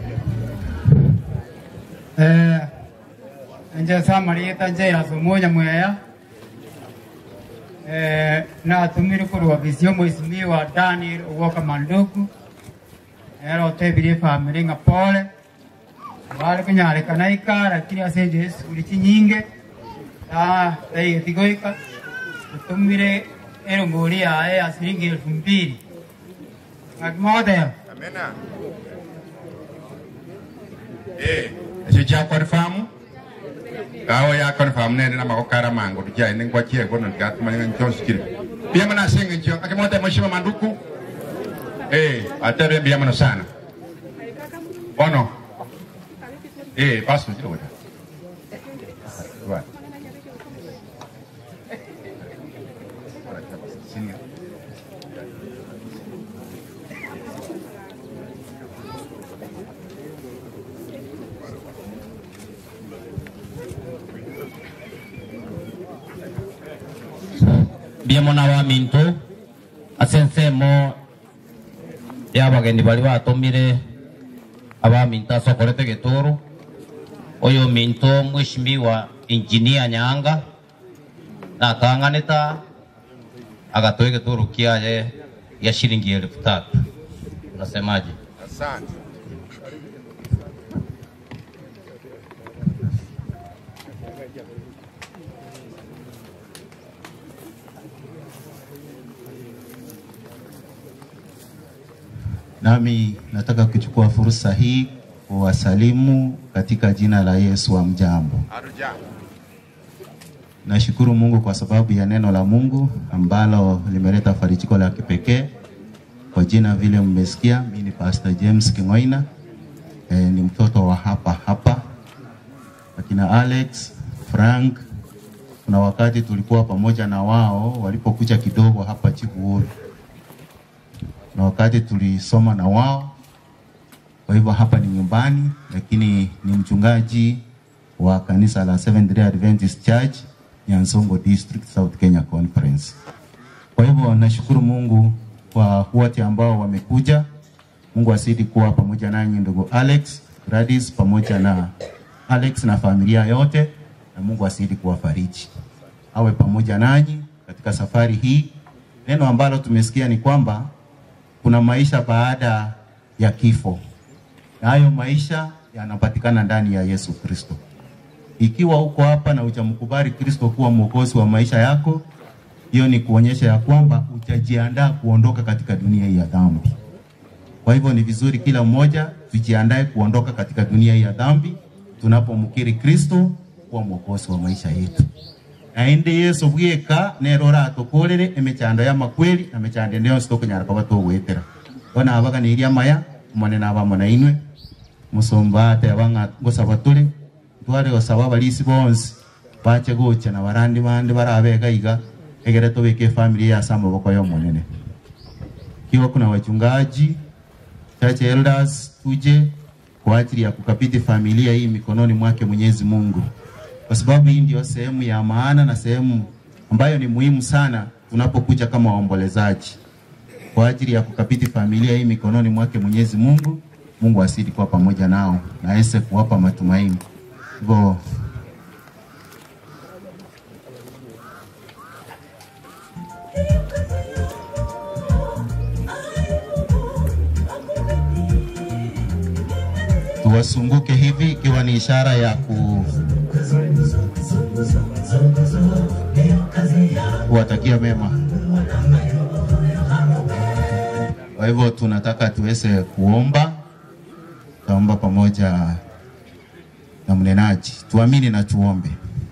Eh, nje samarieta nje yasomonya mweya eh, natumire kurwa visio mwisimiwa Daniel Uwoka Manduku ero tebirie family nga pole bali kunyarikana ikara kiri asenje sukuli chinyinge ta dai tigoika tumire ero ngori yae asiringi elfu mbili ngakimotea amena eh ese cha confirm kawo ya confirm ne na makokara mango tujai ne ngwachie kono ngatumanya nchoskiri pia mana singe ncho akimote mheshimiwa manduku eh atabe bia mana sana ono eh pasu kilo Right. Senior. biemo na baminto ase ensemo ya abagendi bari batumire abaminto ase okorete geturu oyo minto mweshimiwa injinia nyanga nakang'aneta agatoe geturu kiaye ya shilingi elfu tatu unasemaje Asante. Nami nataka kuchukua fursa hii kuwasalimu katika jina la Yesu wa mjambo. Aruja. Nashukuru Mungu kwa sababu ya neno la Mungu ambalo limeleta farijiko la kipekee. Kwa jina vile mmesikia, mimi ni Pastor James Kingoina. E, ni mtoto wa hapa hapa. Akina Alex, Frank, kuna wakati tulikuwa pamoja na wao walipokuja kidogo hapa Chibuuru na wakati tulisoma na wao. Kwa hivyo hapa ni nyumbani, lakini ni mchungaji wa kanisa la Seventh Day Adventist Church Nyansongo District South Kenya Conference. Kwa hivyo nashukuru Mungu kwa wote ambao wamekuja. Mungu asidi kuwa pamoja nanyi ndugu Alex, Gladys pamoja na Alex na familia yote, na Mungu asidi kuwafariji, awe pamoja nanyi katika safari hii. Neno ambalo tumesikia ni kwamba kuna maisha baada ya kifo, na hayo maisha yanapatikana ndani ya Yesu Kristo. Ikiwa uko hapa na hujamkubali Kristo kuwa mwokozi wa maisha yako, hiyo ni kuonyesha ya kwamba utajiandaa kuondoka katika dunia hii ya dhambi. Kwa hivyo ni vizuri kila mmoja tujiandae kuondoka katika dunia hii ya dhambi tunapomkiri Kristo kuwa mwokozi wa maisha yetu naende yesu bweka nerora atukurire emechando ya makweli na mechando ndio sitokunyara kaba tugwitira bona abaga ni iria maya mone na bamo na inwe musomba ate abanga gusaba turi tware gusaba abalisi bonsi bache gucha na barandi bandi barabega iga egere tubike family ya sama boko yo monene kiwa kuna wachungaji church elders tuje kwa ajili ya kukabidhi familia hii mikononi mwake Mwenyezi Mungu kwa sababu hii ndio sehemu ya maana na sehemu ambayo ni muhimu sana tunapokuja kama waombolezaji kwa ajili ya kukabidhi familia hii mikononi mwake Mwenyezi Mungu. Mungu asidi kuwa pamoja nao na aweze kuwapa matumaini. Hivyo tuwasunguke hivi ikiwa ni ishara ya ku kuwatakia mema. Kwa hivyo tunataka tuweze kuomba, taomba pamoja na mnenaji. Tuamini na tuombe.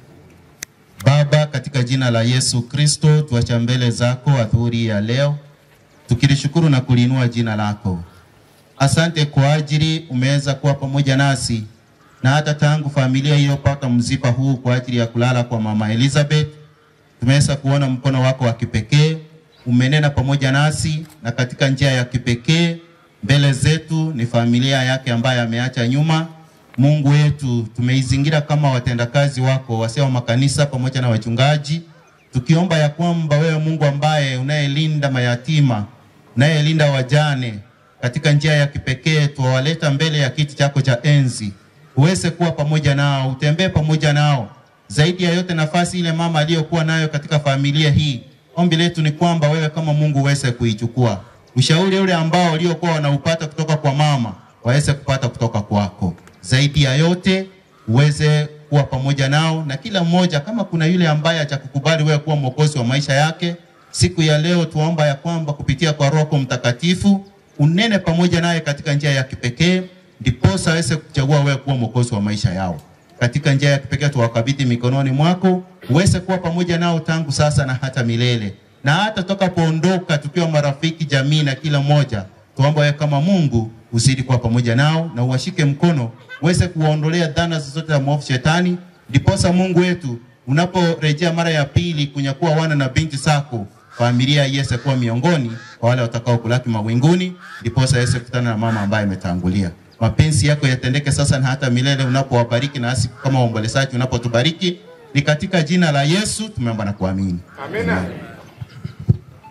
Baba, katika jina la Yesu Kristo, tuacha mbele zako adhuhuri ya leo, tukilishukuru na kuliinua jina lako. Asante kwa ajili umeweza kuwa pamoja nasi na hata tangu familia iliyopata mzipa huu kwa ajili ya kulala kwa mama Elizabeth, tumeweza kuona mkono wako wa kipekee, umenena pamoja nasi, na katika njia ya kipekee mbele zetu ni familia yake ambaye ameacha nyuma. Mungu wetu, tumeizingira kama watendakazi wako, wasee wa makanisa pamoja na wachungaji, tukiomba ya kwamba wewe Mungu ambaye unayelinda mayatima, unayelinda wajane, katika njia ya kipekee tuwaleta mbele ya kiti chako cha enzi, uweze kuwa pamoja nao, utembee pamoja nao. Zaidi ya yote, nafasi ile mama aliyokuwa nayo katika familia hii, ombi letu ni kwamba wewe kama Mungu uweze kuichukua. Ushauri ule ambao waliokuwa wanaupata kutoka kwa mama waweze kupata kutoka kwako. Zaidi ya yote, uweze kuwa pamoja nao na kila mmoja, kama kuna yule ambaye hajakukubali wewe kuwa mwokozi wa maisha yake, siku ya leo tuomba ya kwamba kupitia kwa Roho Mtakatifu unene pamoja naye katika njia ya kipekee, ndiposa aweze kuchagua wewe kuwa mwokozi wa maisha yao. Katika njia ya kipekee tuwakabidhi mikononi mwako, uweze kuwa pamoja nao tangu sasa na hata milele, na hata tutakapoondoka tukiwa marafiki, jamii na kila mmoja, tuomba wewe kama Mungu uzidi kuwa pamoja nao na uwashike mkono, uweze kuwaondolea dhana zozote za mwovu shetani, ndiposa Mungu wetu unaporejea mara ya pili kunyakuwa wana na binti zako familia iweze kuwa miongoni kwa wale watakao kulaki mawinguni, ndiposa iweze kukutana na mama ambaye ametangulia. Mapenzi yako yatendeke sasa na hata milele, unapowabariki nasi kama waombolezaji, unapotubariki. Ni katika jina la Yesu tumeomba na kuamini. Amina.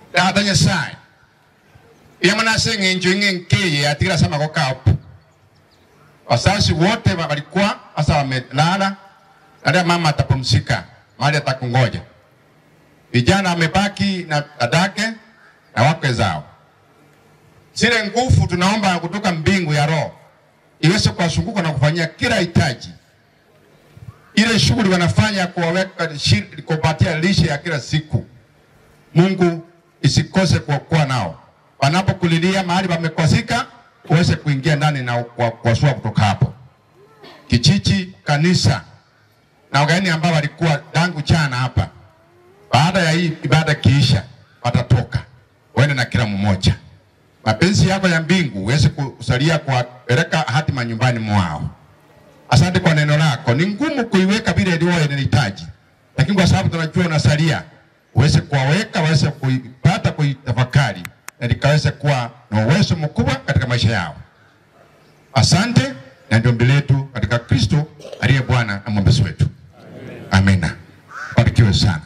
data nyasaye yamana senge njwinge nkeye atikira sama kwa kapu wazazi wote wa- walikuwa sasa wamelala na mama atapumzika mahali atakungoja vijana wamebaki na dadake na wakwe zao zile nguvu tunaomba kutoka mbingu ya roho iweze kuwazunguka na kufanyia kila hitaji ile shughuli wanafanya kuwaweka shi- kupatia lishe ya kila siku Mungu isikose kuokoa nao. Wanapokulilia mahali pamekosika, uweze kuingia ndani na kuwa- kuwasua kutoka hapo. Kichichi, kanisa na wageni ambao walikuwa tangu jana hapa, baada ya hii ibada kiisha, watatoka waende na kila mmoja. Mapenzi yako ya mbingu uweze kusalia kuwapeleka hatima nyumbani mwao. Asante kwa neno lako. Ni ngumu kuiweka vile ilivyo inahitaji, lakini kwa sababu tunajua unasalia, uweze kuwaweka, waweze kuipata, kuitafakari na likaweze kuwa na uwezo mkubwa katika maisha yao. Asante, na ndio mbele yetu katika Kristo aliye Bwana na mwombezi wetu. Amina. Barikiwe sana.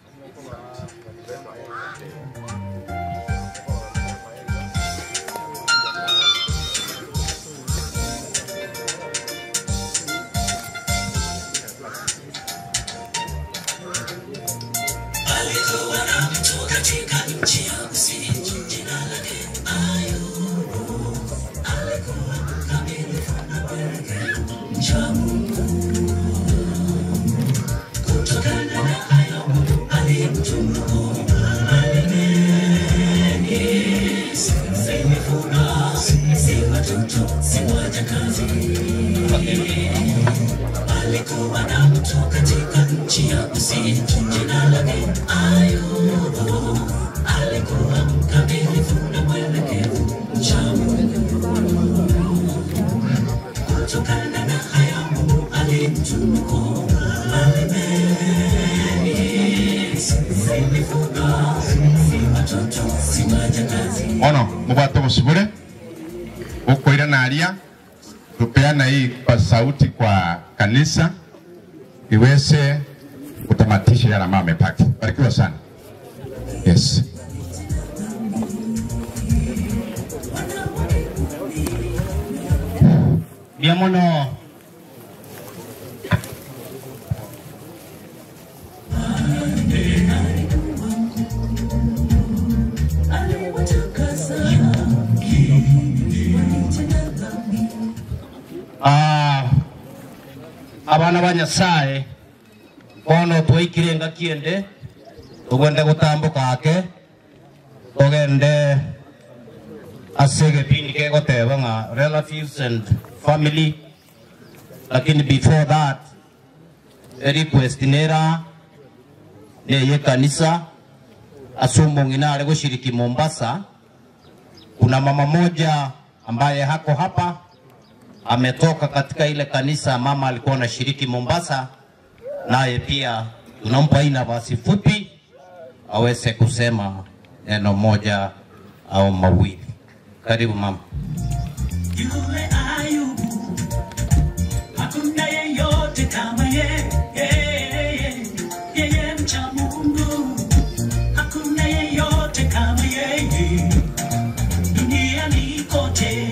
Alikuwa na mtu katika nchi ya kusini, jina lake Ayubu. Alikuwa mkamilifu na mwenye mcha Mungu. Kutokana na hayo Mungu alimtunuku mali mengi. Si mifugo, si watoto, si wajakazi. Alikuwa na mtu katika nchi ya kusini, jina lake Ayubu. Alikuwa mkamilifu na mwelekevu, mcha Mungu. Kutokana na haya Mungu alimtunuku mali mengi. Si mifugo, si watoto, si wajakazi. Ono mubwato busubule ukoira nalia tupeana hii kwa sauti kwa kanisa iweze kutamatisha yale ambayo amepaki. Barikiwa sana. Yes. bia muno Ah, abana ba nyasaye bono twaikire nga kiende tugwende gutambuka ake tugende ase gipindi gegoteba ng'a relatives and family lakini before that a request nera neye kanisa asumung'ina ale gushiriki Mombasa. Kuna mama moja ambaye hako hapa ametoka katika ile kanisa mama alikuwa anashiriki Mombasa, naye pia tunampa hii nafasi fupi aweze kusema neno moja au mawili. Karibu mama. Yule Ayubu, hakuna yeyote kama yeye, yeye mcha Mungu, hakuna yeyote kama yeye duniani kote.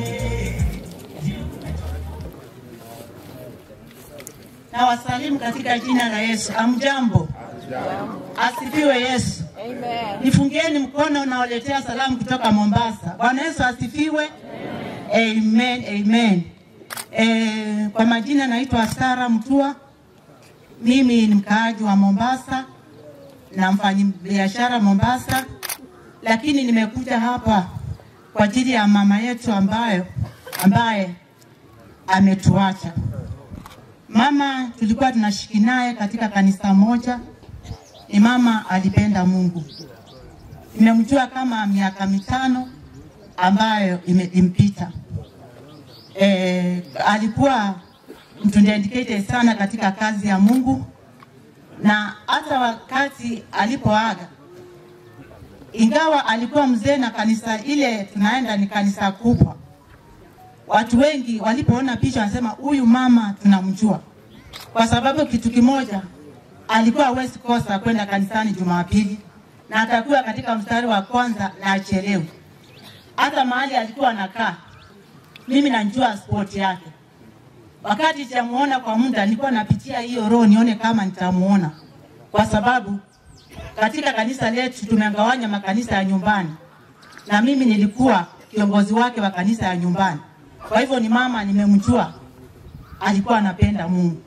na wasalimu katika jina la Yesu. Amjambo, asifiwe Yesu. Nifungieni mkono unaoletea salamu kutoka Mombasa. Bwana Yesu asifiwe. Amen, amen. E, kwa majina naitwa Sara Mtua. Mimi ni mkaaji wa Mombasa na mfanyabiashara Mombasa, lakini nimekuja hapa kwa ajili ya mama yetu ambayo ambaye ametuacha. Mama tulikuwa tunashiki naye katika kanisa moja. Ni mama alipenda Mungu. Nimemjua kama miaka mitano ambayo imempita. E, alikuwa mtu dedicated sana katika kazi ya Mungu, na hata wakati alipoaga, ingawa alikuwa mzee na kanisa ile tunaenda ni kanisa kubwa, watu wengi walipoona picha wanasema huyu mama tunamjua, kwa sababu kitu kimoja, alikuwa hawezi kosa kwenda kanisani Jumapili, na atakuwa katika mstari wa kwanza na achelewe. Hata mahali alikuwa anakaa, mimi najua sport yake. Wakati sijamuona kwa muda, nilikuwa napitia hiyo roho nione kama nitamuona, kwa sababu katika kanisa letu tumegawanya makanisa ya nyumbani, na mimi nilikuwa kiongozi wake wa kanisa ya nyumbani. Kwa hivyo ni mama nimemjua, alikuwa anapenda Mungu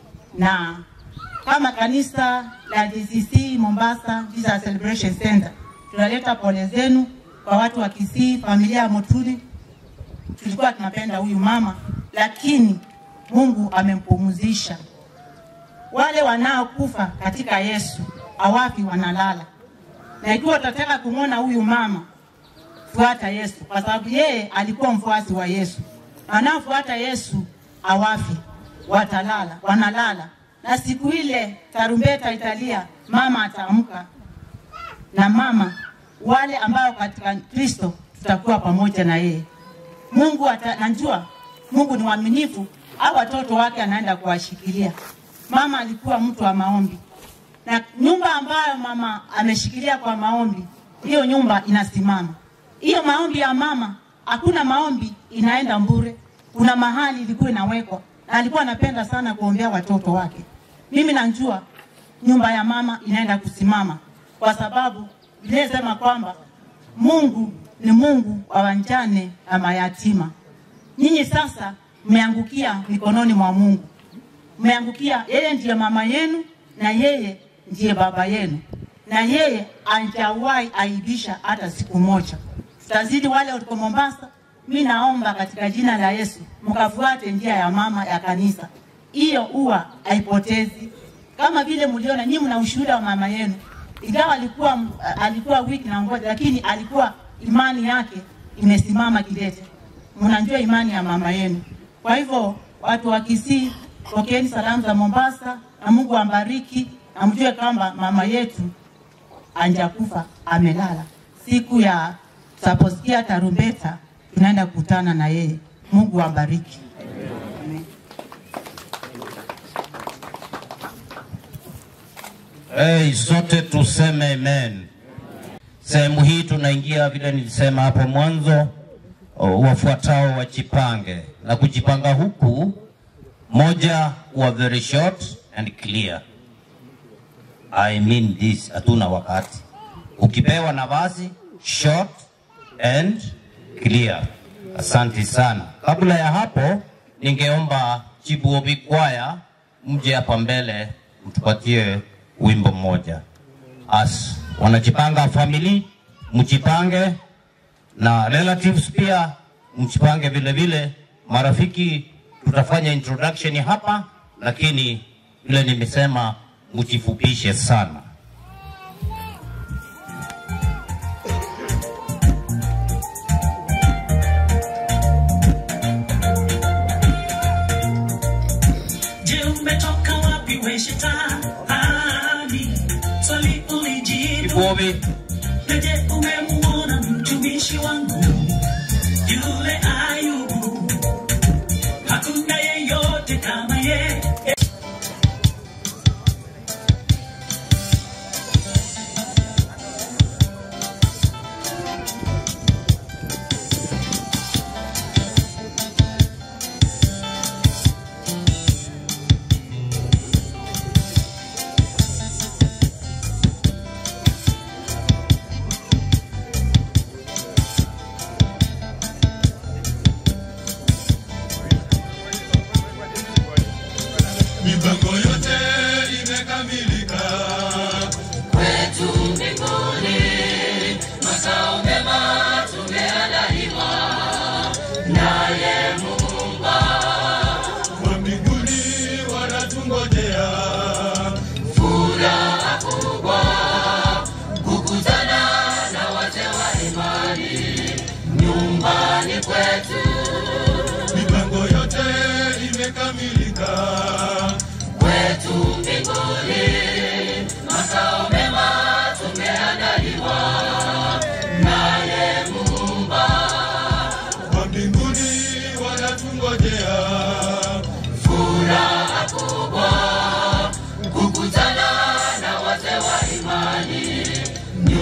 na kama kanisa la DCC Mombasa Jesus Celebration Center tunaleta pole zenu kwa watu wa Kisii, familia ya Motuli. Tulikuwa tunapenda huyu mama, lakini Mungu amempumzisha. Wale wanaokufa katika Yesu hawafi, wanalala. Na ikiwa utataka kumwona huyu mama, fuata Yesu, kwa sababu yeye alikuwa mfuasi wa Yesu. Wanaofuata Yesu hawafi, watalala, wanalala. Na siku ile tarumbeta italia, mama ataamka, na mama wale ambao katika Kristo tutakuwa pamoja na yeye. Mungu ata, najua Mungu ni mwaminifu, au watoto wake anaenda kuwashikilia. Mama alikuwa mtu wa maombi, na nyumba ambayo mama ameshikilia kwa maombi, hiyo nyumba inasimama. Hiyo maombi ya mama, hakuna maombi inaenda mbure. Kuna mahali ilikuwa inawekwa, na alikuwa anapenda sana kuombea watoto wake. Mimi najua nyumba ya mama inaenda kusimama, kwa sababu Biblia inasema kwamba Mungu ni Mungu wa wajane na mayatima. Nyinyi sasa mmeangukia mikononi mwa Mungu, mmeangukia yeye, ndiye mama yenu na yeye ndiye baba yenu, na yeye hajawahi aibisha hata siku moja. Tutazidi wale waliko Mombasa, mi naomba katika jina la Yesu mkafuate njia ya mama ya kanisa, hiyo huwa haipotezi. Kama vile mliona nyinyi, mna ushuhuda wa mama yenu, ingawa alikuwa alikuwa wiki na ngoja, lakini alikuwa imani yake imesimama kidete. Mnajua imani ya mama yenu. Kwa hivyo watu wa Kisii, pokeeni salamu za Mombasa na Mungu ambariki, na mjue kwamba mama yetu anjakufa amelala. Siku ya tutaposikia tarumbeta, tunaenda kukutana na yeye. Mungu ambariki. Amen. Hey, sote tuseme amen. Sehemu hii tunaingia vile nilisema hapo mwanzo, o, wafuatao wajipange, na kujipanga huku, moja kuwa very short and clear. I mean this, hatuna wakati. Ukipewa nafasi short and clear. Asante sana. Kabla ya hapo, ningeomba Chibu Obi Kwaya mje hapa mbele mtupatie wimbo mmoja. As wanajipanga family, mjipange na relatives pia mjipange vile vile. Marafiki, tutafanya introduction hapa, lakini vile nimesema mjifupishe sana. Je, umetoka wapi we shetani? Swali ulijibu. Chibu Obi, Na je, umemuona mtumishi wangu yule Ayubu? Hakuna yeyote kama yeye. mipango yote imekamilika kwetu mbinguni, makao mema tumeandaliwa naye Muumba. wa mbinguni wanatungojea Furaha kubwa kukutana na wazee wa imani nyumbani kwetu, mipango yote imekamilika kwetu mbinguni, makao mema tumeandaliwa naye Muumba. wa mbinguni wanatungojea furaha kubwa kukutana na wazee wa imani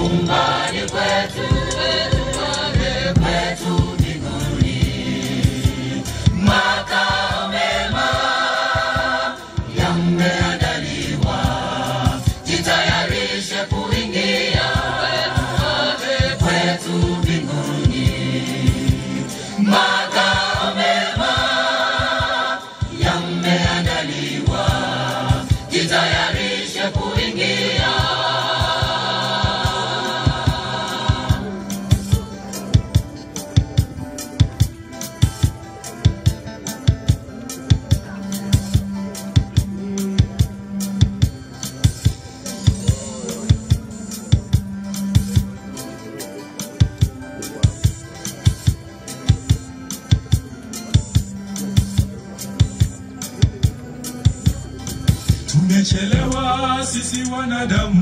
Tumechelewa sisi wanadamu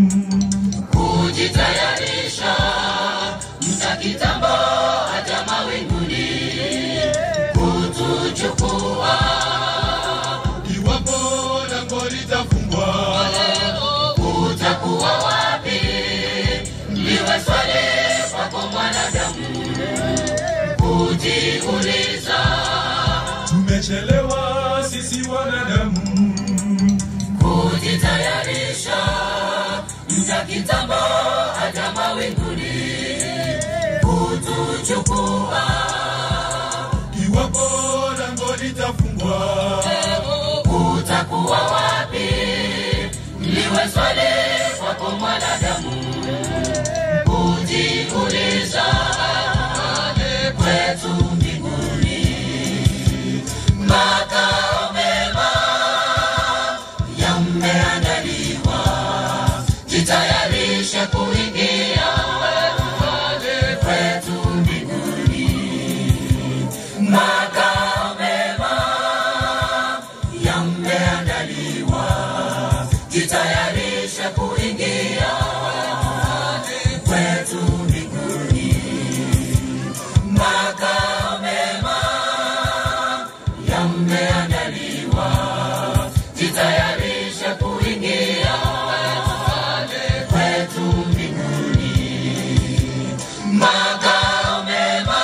kujitayarisha mta kitambo hata mawinguni kutuchukua iwapo lango litafungwa utakuwa wapi liwe swali kwako mwanadamu kujiuliza tumechelewa sisi wanadamu kujitayarisha mta kitambo hata mawinguni kutuchukua iwapo lango litafungwa utakuwa wapi liwe swali kwako mwanadamu kujiuliza kwetu mbinguni makao mema yameandaliwa jitayarishe kuingia kwetu mbinguni makao mema yameandaliwa jitayarishe kuingia kwetu mbinguni makao mema yameandaliwa jitayarishe kuingia kwetu mbinguni makao mema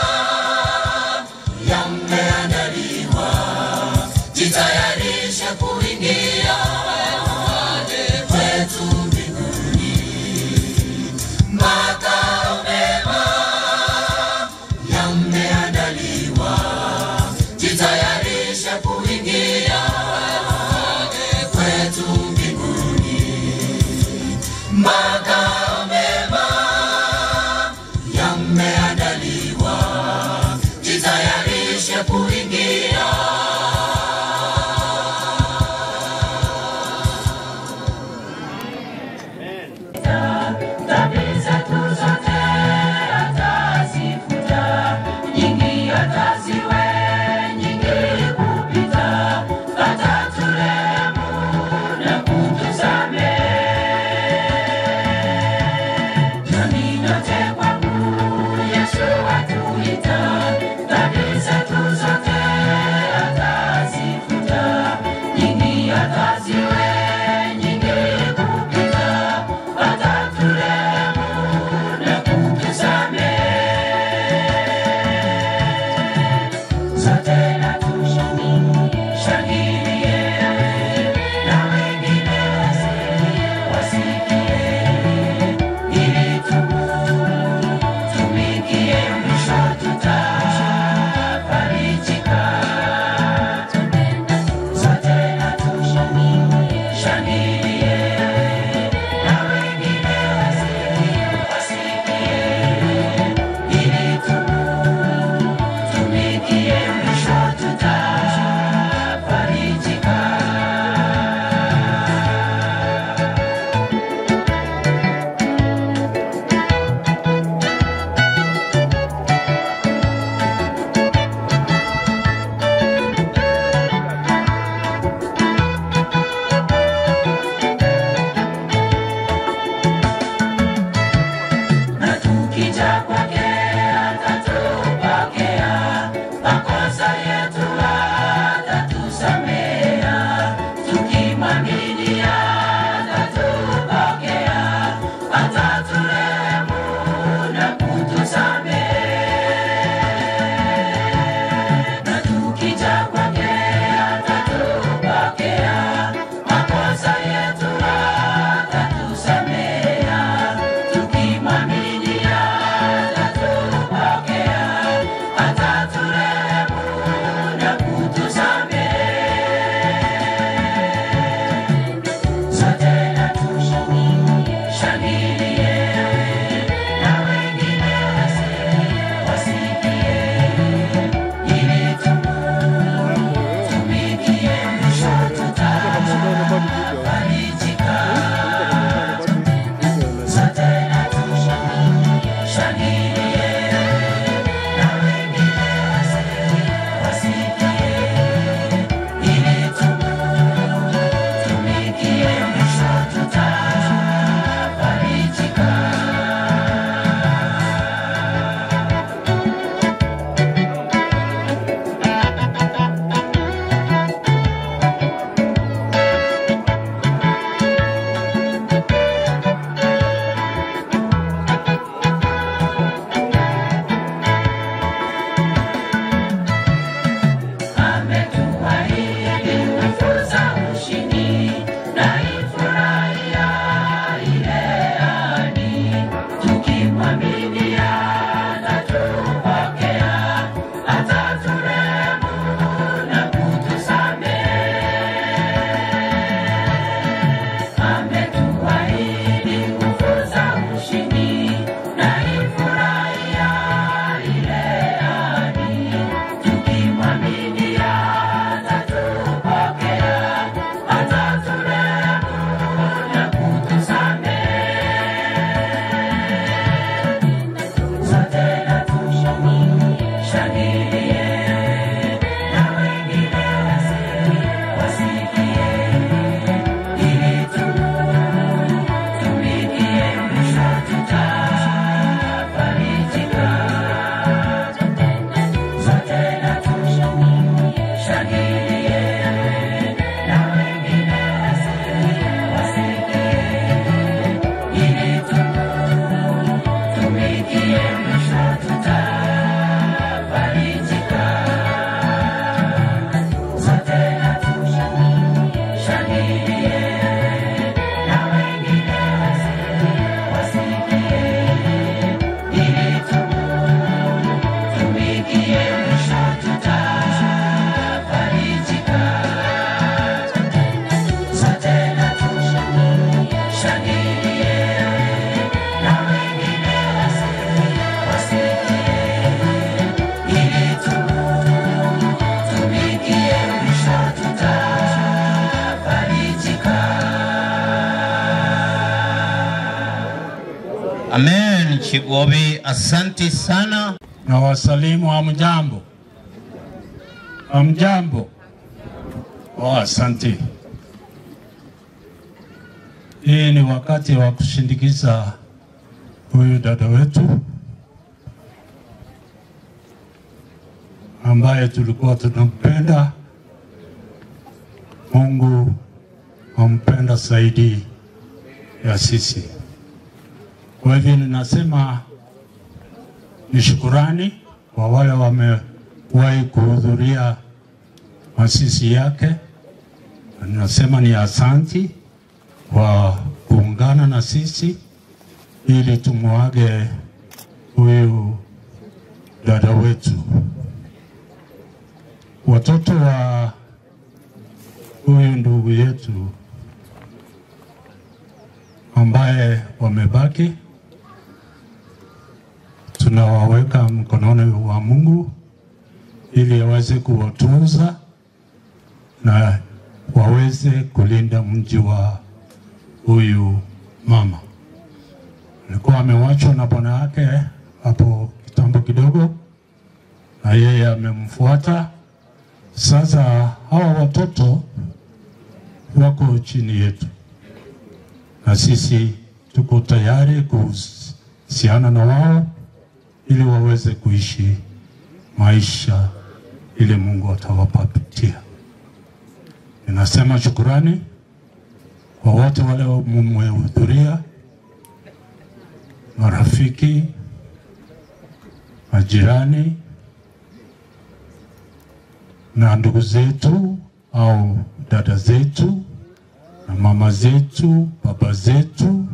yameandaliwa jitayarishe kuingia kwetu mbinguni makao mema yameandaliwa jitayarishe kuingia kwetu mbinguni makao mema yameandaliwa jitayarishe kuingia dhambi zetu zote atazifuta, nyingi ataziwe nyingi kupita, ataturehemu na kutusamehe. Jamii yote kwangu Yesu atuita, dhambi zetu zote atazifuta, nyingi ataziwe nyingi kupita, ataturehemu na kutusamehe. Sote na tushangilie, na wengine wasikie, ili tutumikie mwisho tutafarijika. Sote na tushangilie, na wengine wasikie, ili tutumikie mwisho tutafarijika. na tukija kwake atatupokea, makosa yetu atatusamea, tukimwaminia atatupokea, ataturehemu na kutusamehe. Na tukija kwake atatupokea, makosa yetu atatusamea, tukimwaminia atatupokea, ataturehemu na kutusamehe. Sote na tushangilie, na wengine wasikie, ili tutumikie mwisho tutafarijika. Sote na tushangilie, na wengine Amen. Chigobe, asante sana. na wasalimu hamjambo, hamjambo. Oh, asante. Hii ni wakati wa kushindikiza huyu dada wetu ambaye tulikuwa tunampenda. Mungu ampenda zaidi ya sisi. Kwa hivyo ninasema ni shukurani kwa wale wamewahi kuhudhuria masisi yake. Na Ninasema ni asanti kwa kuungana na sisi ili tumwage huyu dada wetu. Watoto wa huyu ndugu yetu ambaye wamebaki tunawaweka mkononi wa Mungu ili aweze kuwatunza na waweze kulinda mji wa huyu mama. Alikuwa amewachwa na bwana yake hapo kitambo kidogo, na yeye amemfuata. Sasa hawa watoto wako chini yetu, na sisi tuko tayari kuhusiana na wao ili waweze kuishi maisha ile Mungu atawapatia. Ninasema shukurani kwa wote wale mmehudhuria, marafiki, majirani na ndugu zetu au dada zetu na mama zetu, baba zetu,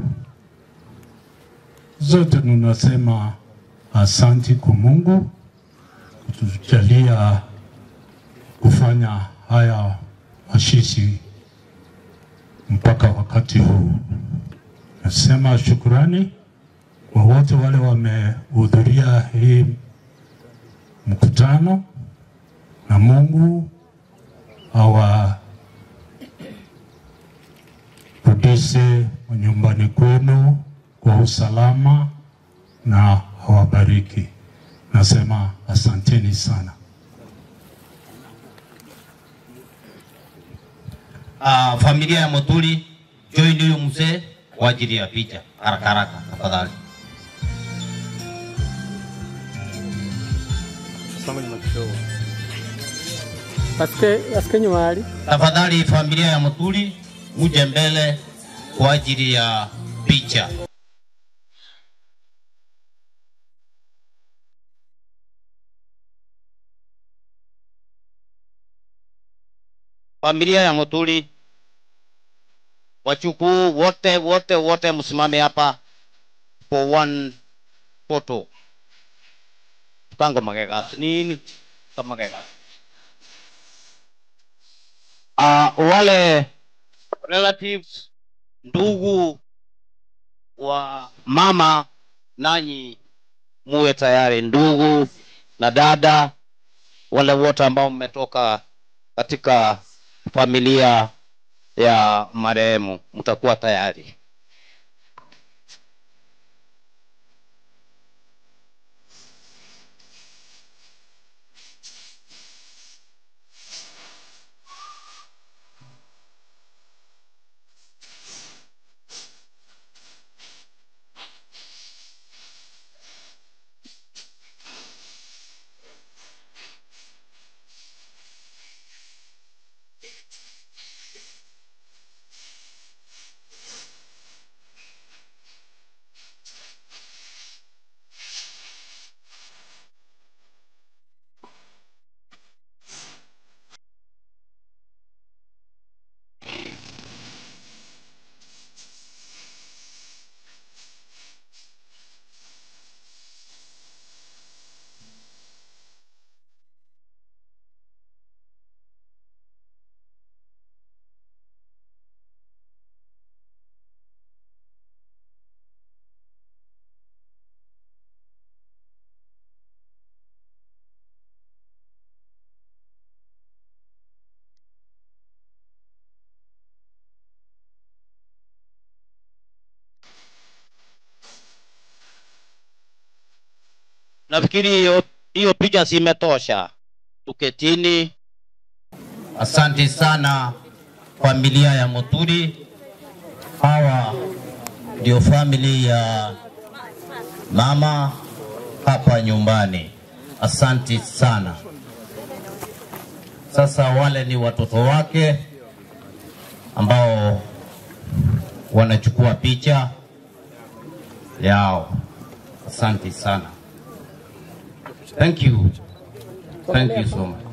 zote tunasema asanti kwa Mungu kutujalia kufanya haya mashishi mpaka wakati huu. Nasema shukurani kwa wote wale wamehudhuria hii mkutano, na Mungu awarudishe nyumbani kwenu kwa usalama na awabariki. Nasema asanteni sana. Uh, familia ya Muturi join huyu mzee kwa ajili ya picha haraka haraka tafadhali. Asike, asike nyuma ali. Tafadhali familia ya Muturi muje mbele kwa ajili ya picha. Familia ya Muturi, wachukuu wote wote wote, msimame hapa for one photo. Tango magega nini kama magega. Uh, wale relatives ndugu wa mama, nanyi muwe tayari, ndugu na dada, wale wote ambao mmetoka katika familia ya marehemu, mtakuwa tayari. nafikiri hiyo hiyo picha zimetosha. Tuketini. Asante sana familia ya Muturi. Hawa ndio famili ya mama hapa nyumbani. Asante sana. Sasa wale ni watoto wake ambao wanachukua picha yao. Asante sana. Thank you. Thank you so much.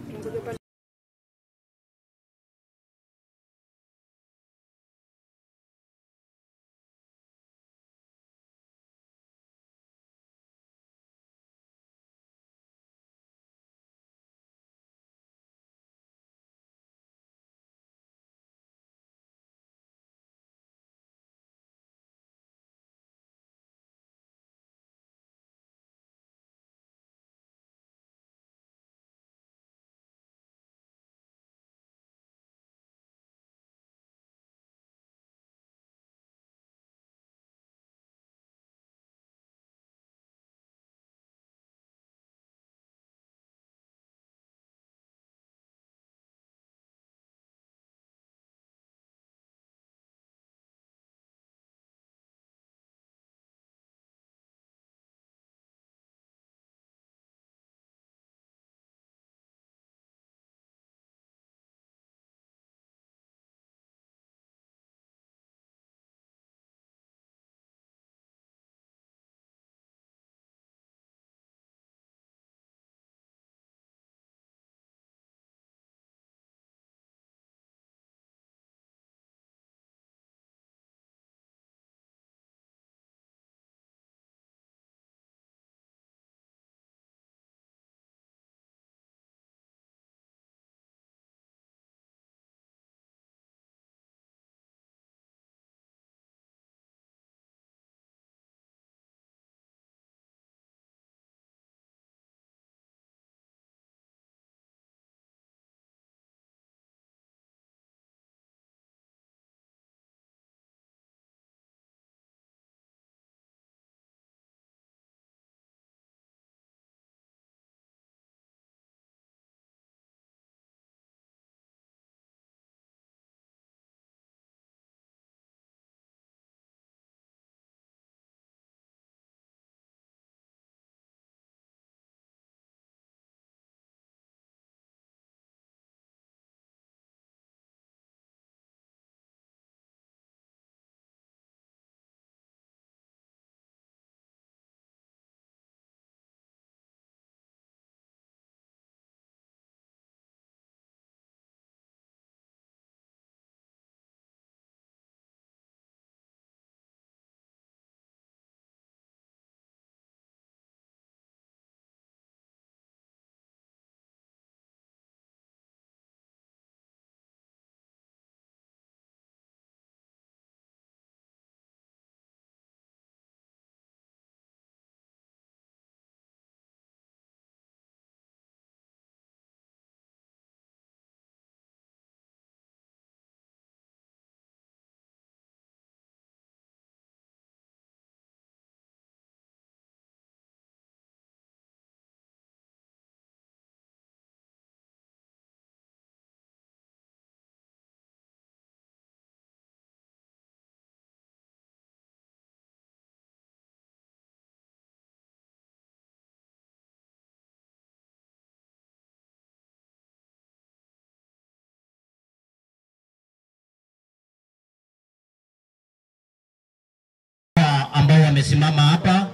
ambao wamesimama hapa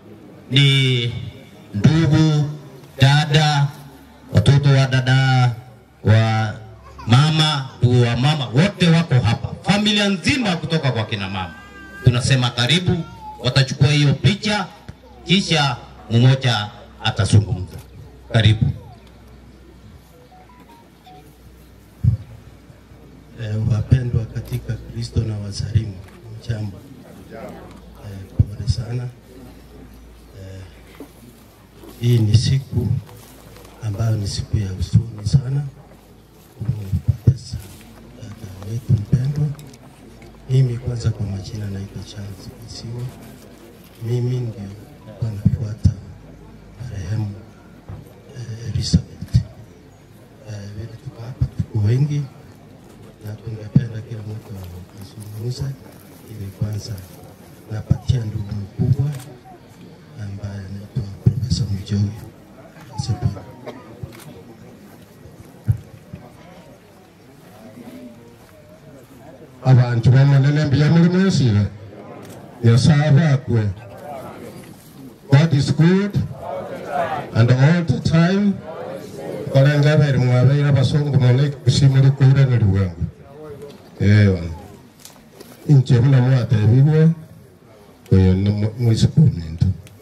ni ndugu, dada, watoto wa dada wa mama, ndugu wa mama, wote wako hapa, familia nzima kutoka kwa kina mama. Tunasema karibu, watachukua hiyo picha, kisha mmoja atazungumza. Karibu. Eh, wapendwa katika Kristo na wasalimu, mjambo. Eh, pole sana. Eh, hii ni siku ambayo ni siku ya huzuni sana kumpoteza dada wetu mpendwa. Mimi kwanza, kwa majina naitwa Charles Kisiwa. Mimi ndio nilikuwa nafuata wengi na tungependa kila mtu azungumze, ili kwanza napatia ndugu mkubwa ambaye anaitwa Profesa Mjowi. Asante. abantu bamonene mbuya mulimu ensire nyasaye bakwe god is good and all the time kolenga beri mwabeire abasongo mone kusimuli kuire ni liwengu eyo inche buna mwatebibwe oyo ni mwisukumintu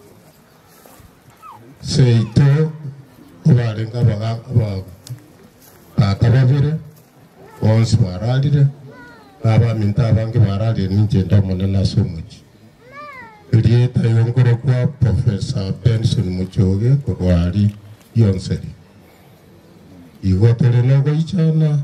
seito obarenga abaga tata babire bonsi baralire babaminta abange baralire ninche ndomone ase omochi rieta yongoro kwa profesa benson muchoge korwari yonseri igo tore nogoichana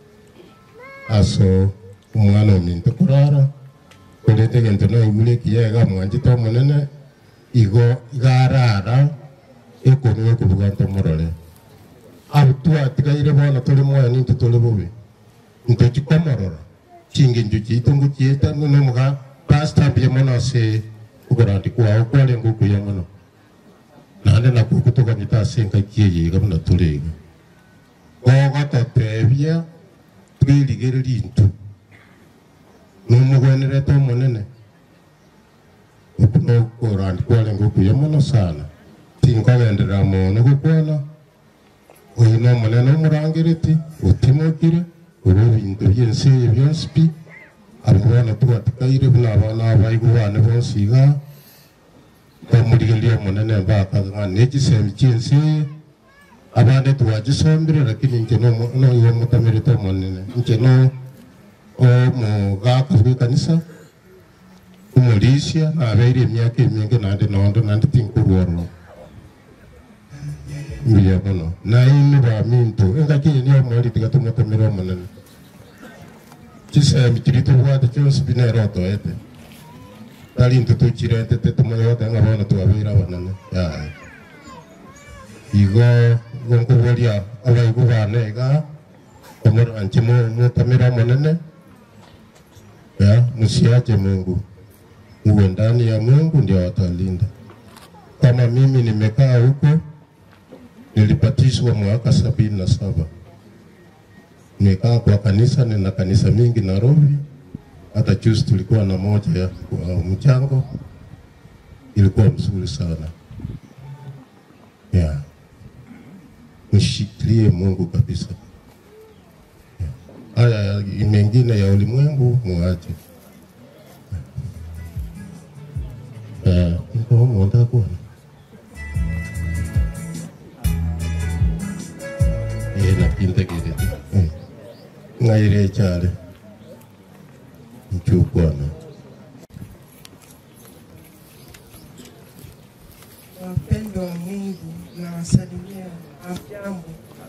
aso omwana ominto korara korete egento naigure ekiyega mwanchete omonene igo igarara ekonu ekobuga ntomorore abo twatigaire bono tore moya ninte tore bobe ntochikomorora chingencho chiito ngochieta nomoga pastambia mono ase ogorandi kwao kwarenga okuya mono naende nakwo gotoganyete ase engaki eyeiga buna tore iga gogototebia twerigereria intu nomogwenerete omonene oku nogorandi kwarenga okuya mono sana tinkogenderera mono gokwana oyo na omonene omorangereti otimokire oba ebinto byensi eyo bionsi pi abo bono twatikaire buna abana abaigu bane bonsi iga bamurigeria omonene mbakaga nekisemi kiensi eye abande twagisomire lakini inche noiwe omutamirete omonene inche no omogaka bwekanisa omorisia nabeire emiaka eminge nande nondo nande tinkurwororo mbuya mono naimi baminto engaki eye niyo omori tiga tomotamire omonene chisemi kiri tobwate chionsi binero otoete tari into tochirentete tomoyote ng'a bono twabeire abanene yae igo igo nkoboria abaigu bane iga omoranche motamire omonene ya msiache mungu uwe ndani ya mungu ndio watalinda kama mimi nimekaa huko nilibatizwa mwaka sabini na saba nimekaa kwa kanisa nina kanisa mingi Nairobi hata juzi tulikuwa na moja ya kwa mchango ilikuwa mzuri sana yeah. mshikilie Mungu kabisa haya ya- mengine ya ulimwengu muache Eh, niko mwenda kuona eh nakintegerete eh ngaire chale mchukwana Wapendwa wa Mungu, nawasalimia hamjambo.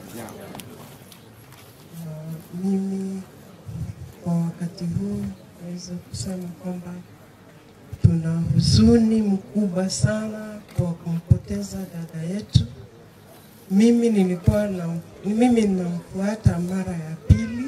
Na Mimi kwa wakati huu naweza kusema kwamba tuna huzuni mkubwa sana kwa kumpoteza dada yetu. Mimi nilikuwa na mimi ninamfuata mara ya pili,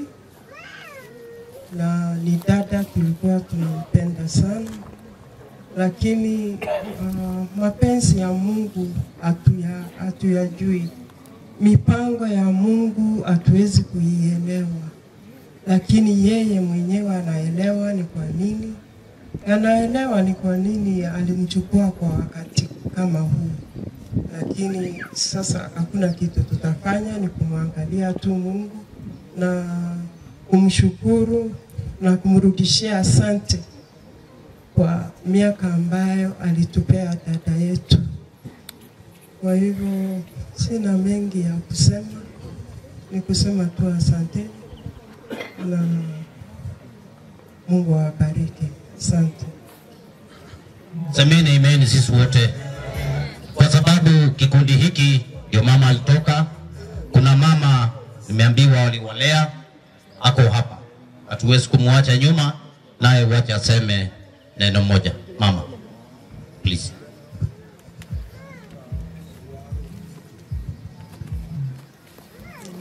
na ni dada tulikuwa tunampenda sana lakini uh, mapenzi ya Mungu hatuya hatuyajui, mipango ya Mungu hatuwezi kuielewa, lakini yeye mwenyewe anaelewa ni kwa nini, anaelewa ni kwa nini alimchukua kwa wakati kama huu. Lakini sasa hakuna kitu tutafanya, ni kumwangalia tu Mungu na kumshukuru na kumrudishia asante kwa miaka ambayo alitupea dada yetu. Kwa hivyo sina mengi ya kusema, ni kusema tu asante na Mungu awabariki. Asante. Semeni amen sisi wote, kwa sababu kikundi hiki ndio mama alitoka. Kuna mama nimeambiwa waliwalea, ako hapa, hatuwezi kumwacha nyuma, naye wacha aseme neno moja. Mama, please.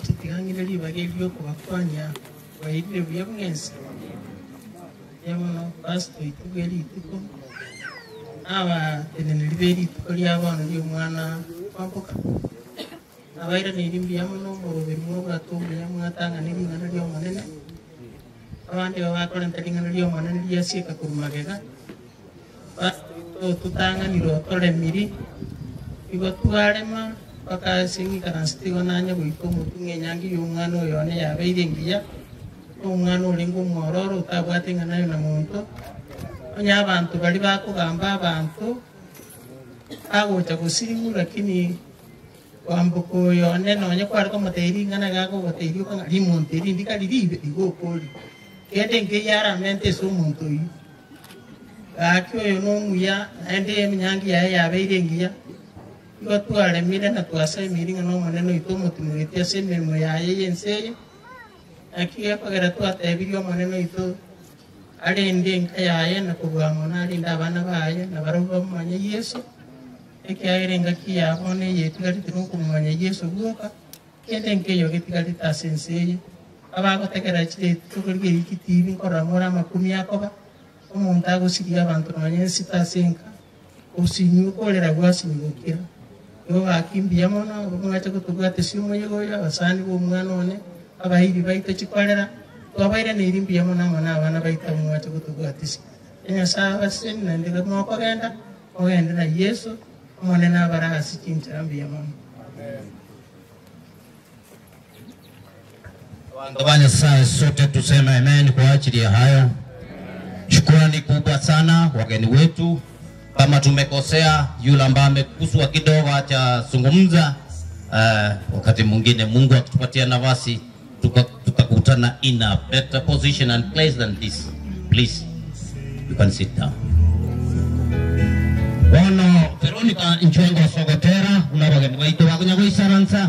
tutigang'ire ribaga eriokobakwanya bairire buya bw'ensi yamono pasito itu bwa erituko abateneneri ba erituko riabono riomwana kwamboka abairaneirie mbuya mono omoroberi mwobwate obuya mwatang'ana ering'ana riomonene abandi abo bakorenta ring'ana riomonene riasieka korwa magega tutang'anire otoremiri igo twarema bakaseng'ikaransete igo nanya goika omotu ng'enyangi ya omwana oyo one yabeire engiya omwana orenge omwororo otabwate ng'anayo na monto onya abanto bari bakogamba abanto agocha gosirimu lakini kwamboka oyo one nonya kware komoteri ng'ana gakogoteiri okang'a rimonto erindi kari ribe igo okori kende nkeyaramente ase omonto oyu gaki oyo nomuya naende eminyangi yaye yabeire engiya igo twaremire na twasaimire ng'a nomonene oito omotumureti ase emeremo yaye yense eye naki gekogera twatebirie omonene oito arende enka yaye na kobua mono arende abana baye na barabwo bamomanya yesu ekiagera engaki yabo bono eyetigarite nokomomanya yesu gwoka kende enka eyo getigarite ase ense eye abagotegera chireti tokorigia riki tibi nkorora more amakumi akoba omonto agosiria abanto nonya ensita ase enka osinyi okorera gwasinyigokera igo gakimbia mono mwache gotobwatesi omoyego oyo abasani bomwana one abairi baito chikorera twabairaneirie mbuya mono amo na abana baito amo mwache gotobwatesi enyasaye abaseni naende mokogenda mogende na yesu omonene abare ase chinchera mbuya mono Watu wa Nyasaye sote tuseme amen kwa ajili ya hayo. Shukrani kubwa sana wageni wetu. Kama tumekosea, yule ambaye amekuswa kidogo acha zungumza. Uh, wakati mwingine Mungu akitupatia nafasi tuka- tutakutana in a better position and place than this. Please, you can sit down. Bono Veronica Nchwengo Sogotera una bageni baitu bakunya gwisaransa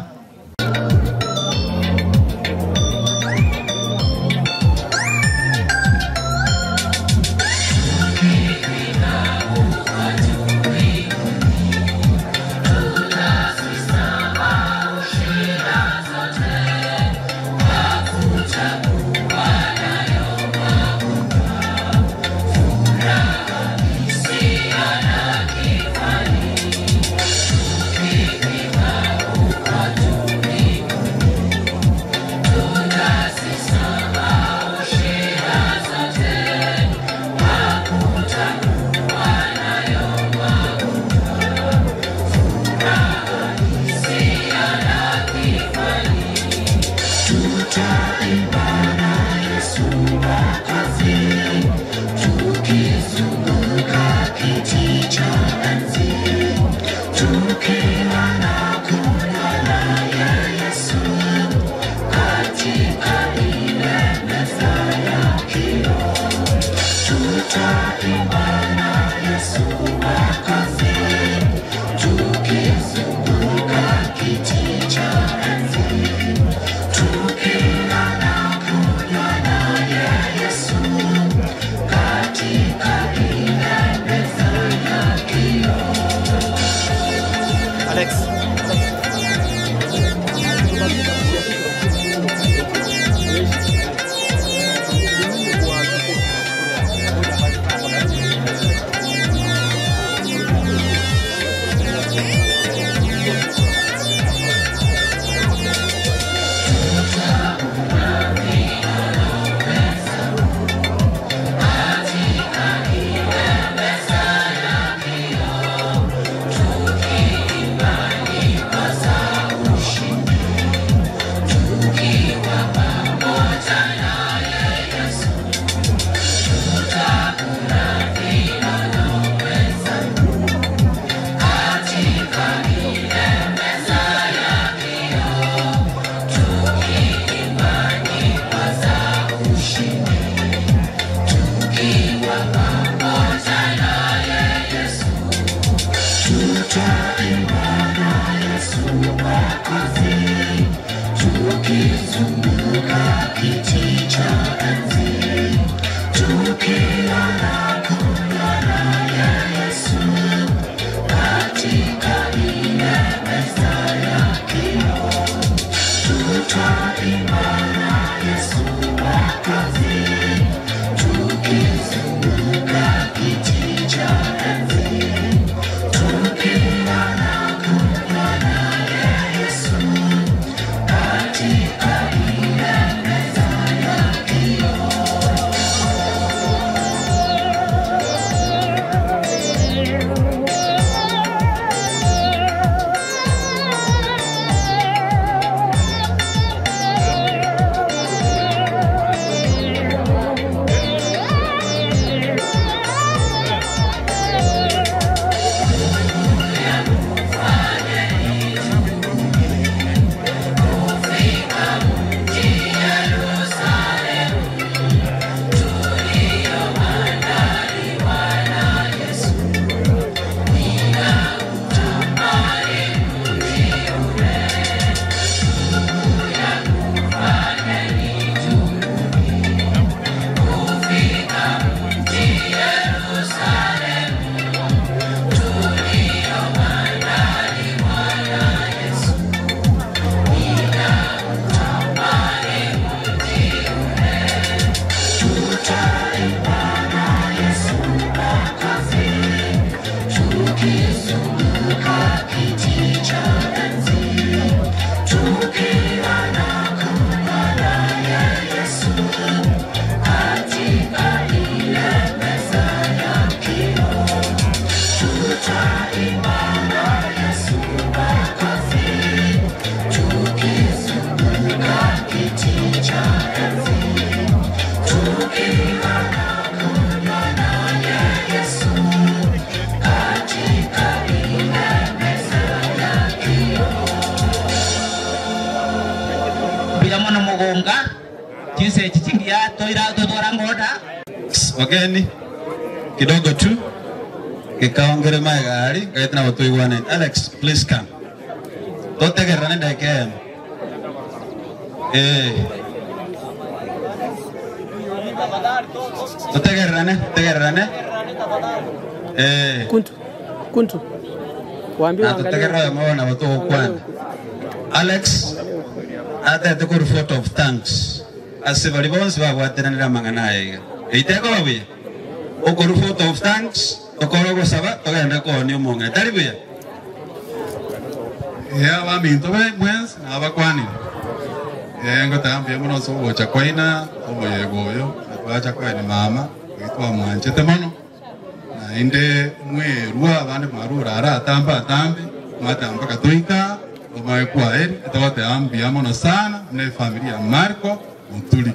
Alex. Tuta bilamono mugunga jinsi chichingia toira totwara ngoda wageni kidogo tu gikaongere magari gaitana batuigwane alex please come totegerane ndeke eno eh totegerane tegerane eh kuntu kuntu waambie na waangalie totegerane mwana batugukwana alex atete kuri vote of thanks ase bari bonse babwateranira amang'ana aiga eiteko babuya okori vote of thanks tokora ogosaba togende koonia omong'ina tari buya ya baminto be mwensi nabakwanire ngotambia muno sogocha kwaina oboyego oyo twacha kwaini mama twamwanchete mono nainde mwerua abandi mwarura ara atamba atambe mwatamba katoika omae kwaeri etogoteambia mono sana ne familia ya Marco Mutuli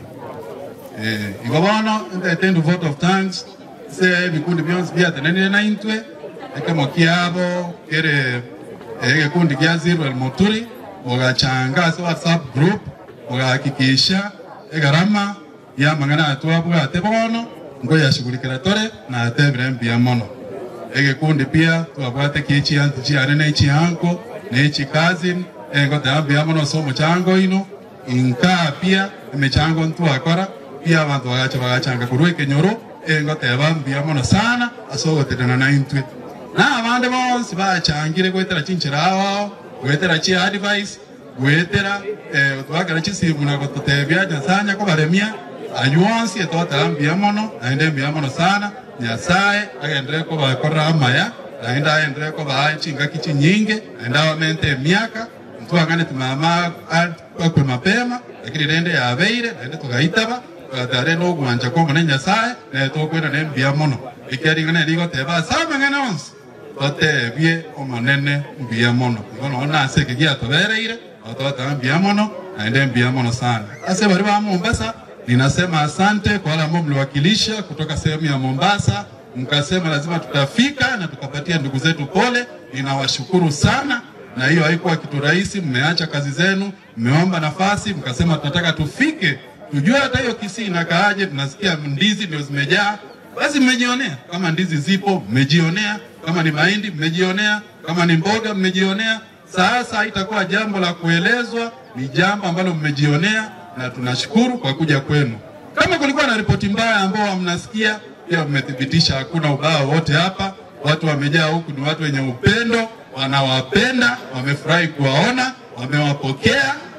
eh igo bono ndete ndu vote of thanks se bikundi byonse byatenanire na intwe ekemo kiabo kere egikundi kia Zero Mutuli ogachanga ase WhatsApp group ogahakikisha egarama ya mang'ana atwabwate bono ngo yashughulikira tore na atebire mbia mono egikundi pia twabwate kichiantu chiare na echihanko na echikazi engo tambia mono so mochango ino inka pia emechango ntwakora pia abantu bagacha bagachanga kurwa ekenyoro engo teba mbia mono sana asogoterana na intwe na abande bonsi bachangire gwetera chinchira ao gwetera chi advice gwetera eh, twagara chisimu na gototebia nyasanya ko baremia ayonsi etwatara mbia mono naende mbia mono sana nyasaye agendere ko bakorera amaya naende agendere ko baa chingaki chinyinge naende abamente emiaka ntwang'ane timama akwe mapema lakini rende yabeire naende tugaitaba tugatare nogwanja kwa omone nyasaye naye tokwenda ne mbia mono ikiaring'ana erigoteba ase amang'ana onsi totebie omonene mbia mono igo nogo nase eke giatobereire ototaba mbia mono naende mbia mono sana ase bari ba Mombasa ninasema asante kwa wale ambao mliwakilisha kutoka sehemu ya Mombasa, mkasema lazima tutafika na tukapatia ndugu zetu pole. Ninawashukuru sana, na hiyo haikuwa kitu rahisi. Mmeacha kazi zenu, mmeomba nafasi, mkasema tunataka tufike, tujue hata hiyo Kisii inakaaje. Tunasikia ndizi ndio zimejaa, basi mmejionea. Kama ndizi zipo, mmejionea. Kama ni mahindi, mmejionea. Kama ni mboga, mmejionea. Sasa haitakuwa jambo la kuelezwa, ni jambo ambalo mmejionea na tunashukuru kwa kuja kwenu. Kama kulikuwa na ripoti mbaya ambao mnasikia, pia mmethibitisha hakuna ubaya wote hapa. Watu wamejaa huku, ni watu wenye upendo, wanawapenda, wamefurahi kuwaona, wamewapokea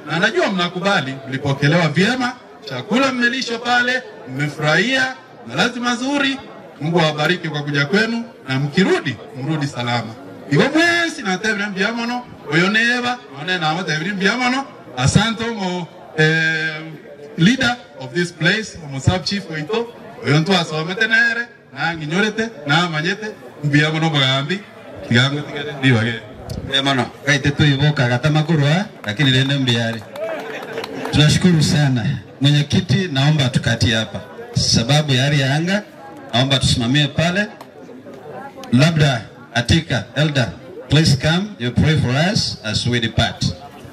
na najua mnakubali, mlipokelewa vyema, chakula mmelishwa pale, mmefurahia malazi mazuri. Mungu awabariki kwa kuja kwenu, na mkirudi mrudi salama. Igo mwesi natebire mbiamono oyo neba one namatebire mbiamono asante omo eh, leader of this place omo sub chief oito oyo ntwasomete nere nanginyorete namanyete mbiamono omogambi tigango tigere ndibage Mono, kaite tuivoka gatamakuru lakini lende mbiari. Tunashukuru sana mwenyekiti, naomba tukatie hapa sababu ya hali ya anga, naomba tusimamie pale. Labda Atika elder, please come, you pray for us as we depart.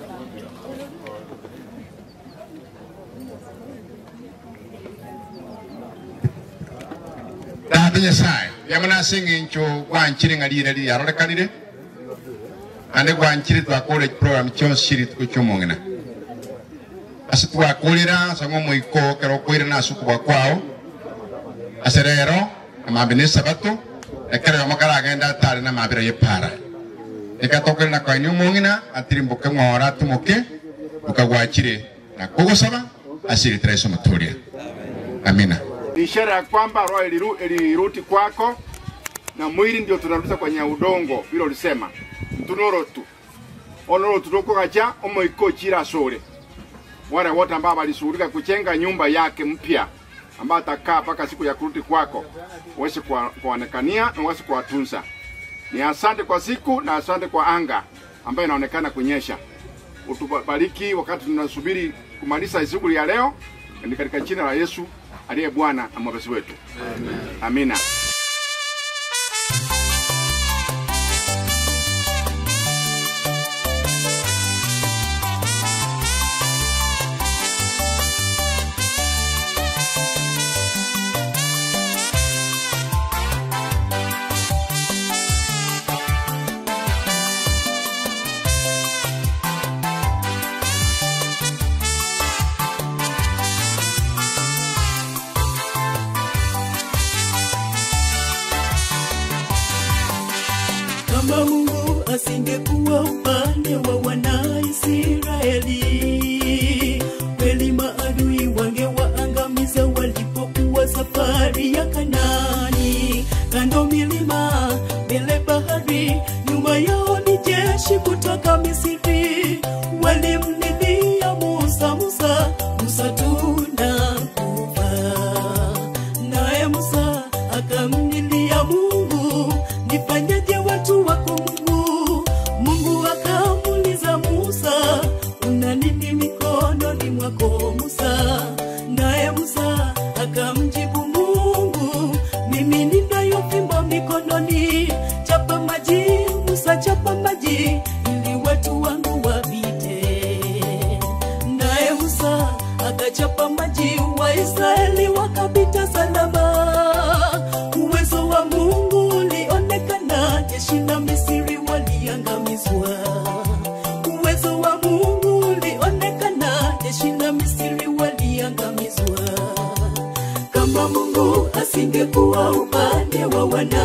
data nyasaye yamana singi ncho gwanchire ngalire li yarorekanire ande gwanchire twakore program chonse shiri tukuchumongena ase twakulira sango moiko kero kwire na sukubwa kwao ase rero amambe ne sabato ekero yomakara agenda tare na mabira yepara ikatokere na kwaini umongina atiri mbuke ng'ora tumuke ukagwachire na kugusaba asiri treso maturia amina ni ishara ya kwamba roho iliru, ilirudi kwako na mwili ndio tunarudisha kwenye udongo vile ulisema mtunorotu onorotu tukugacha omoiko chira sore wale wote ambao walishughulika kujenga nyumba yake mpya ambayo atakaa mpaka siku ya kurudi kwako uweze kuwa- kuwaonekania na uweze kuwatunza. Ni asante kwa siku na asante kwa anga ambayo inaonekana kunyesha. Utubariki wakati tunasubiri kumaliza shughuli ya leo, ni katika jina la Yesu aliye Bwana na mwokozi wetu. Amina. kama Mungu asingekuwa upande wa Wanaisraeli, kweli maadui wangewaangamiza walipokuwa safari ya Kanaani. Kando milima, mbele bahari, nyuma yao ni jeshi kutoka Misri. Walimlilia Musa, Musa, Musa tunakufa. Naye Musa akamlilia Mungu, nifanyeje watu wako Mungu? Mungu akamuuliza Musa, una nini mikononi mwako Musa? Naye Musa akamjibu Mungu, mimi ninayo fimbo mikononi, chapa maji Musa, chapa maji ili watu wangu wapite. Naye Musa akachapa maji, Waisraeli wakapita salama. Uwezo wa Mungu ulionekana, jeshi la Misri waliangamizwa. Uwezo wa Mungu ulionekana, jeshi la Misri waliangamizwa. Kama Mungu asingekuwa upande wa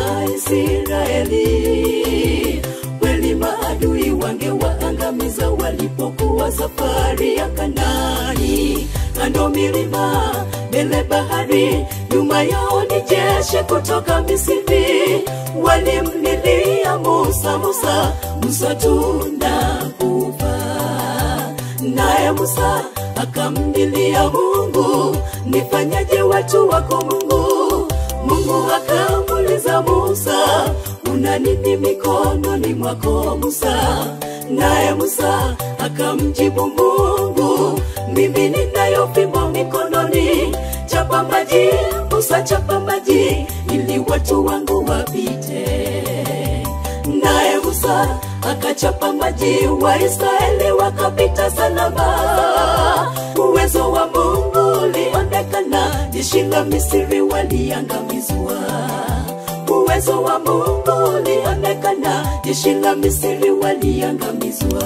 Wanaisraeli, kweli maadui wangewaangamiza walipokuwa safari ya Kanaani. Kando milima, mbele bahari, nyuma yao ni jeshi kutoka Misri. Walimlilia Musa, Musa, Musa tunakufa. Naye Musa akamlilia Mungu, nifanyaje watu wako Mungu? Mungu akamuuliza Musa, una nini mikononi mwako Musa? Naye Musa akamjibu Mungu, mimi ninayo fimbo mikononi, chapa maji Musa, chapa maji ili watu wangu wapite. Naye Musa akachapa maji, Waisraeli wakapita salama. Uwezo wa Mungu ulionekana, jeshi la Misri waliangamizwa. Uwezo wa Mungu ulionekana, jeshi la Misri waliangamizwa.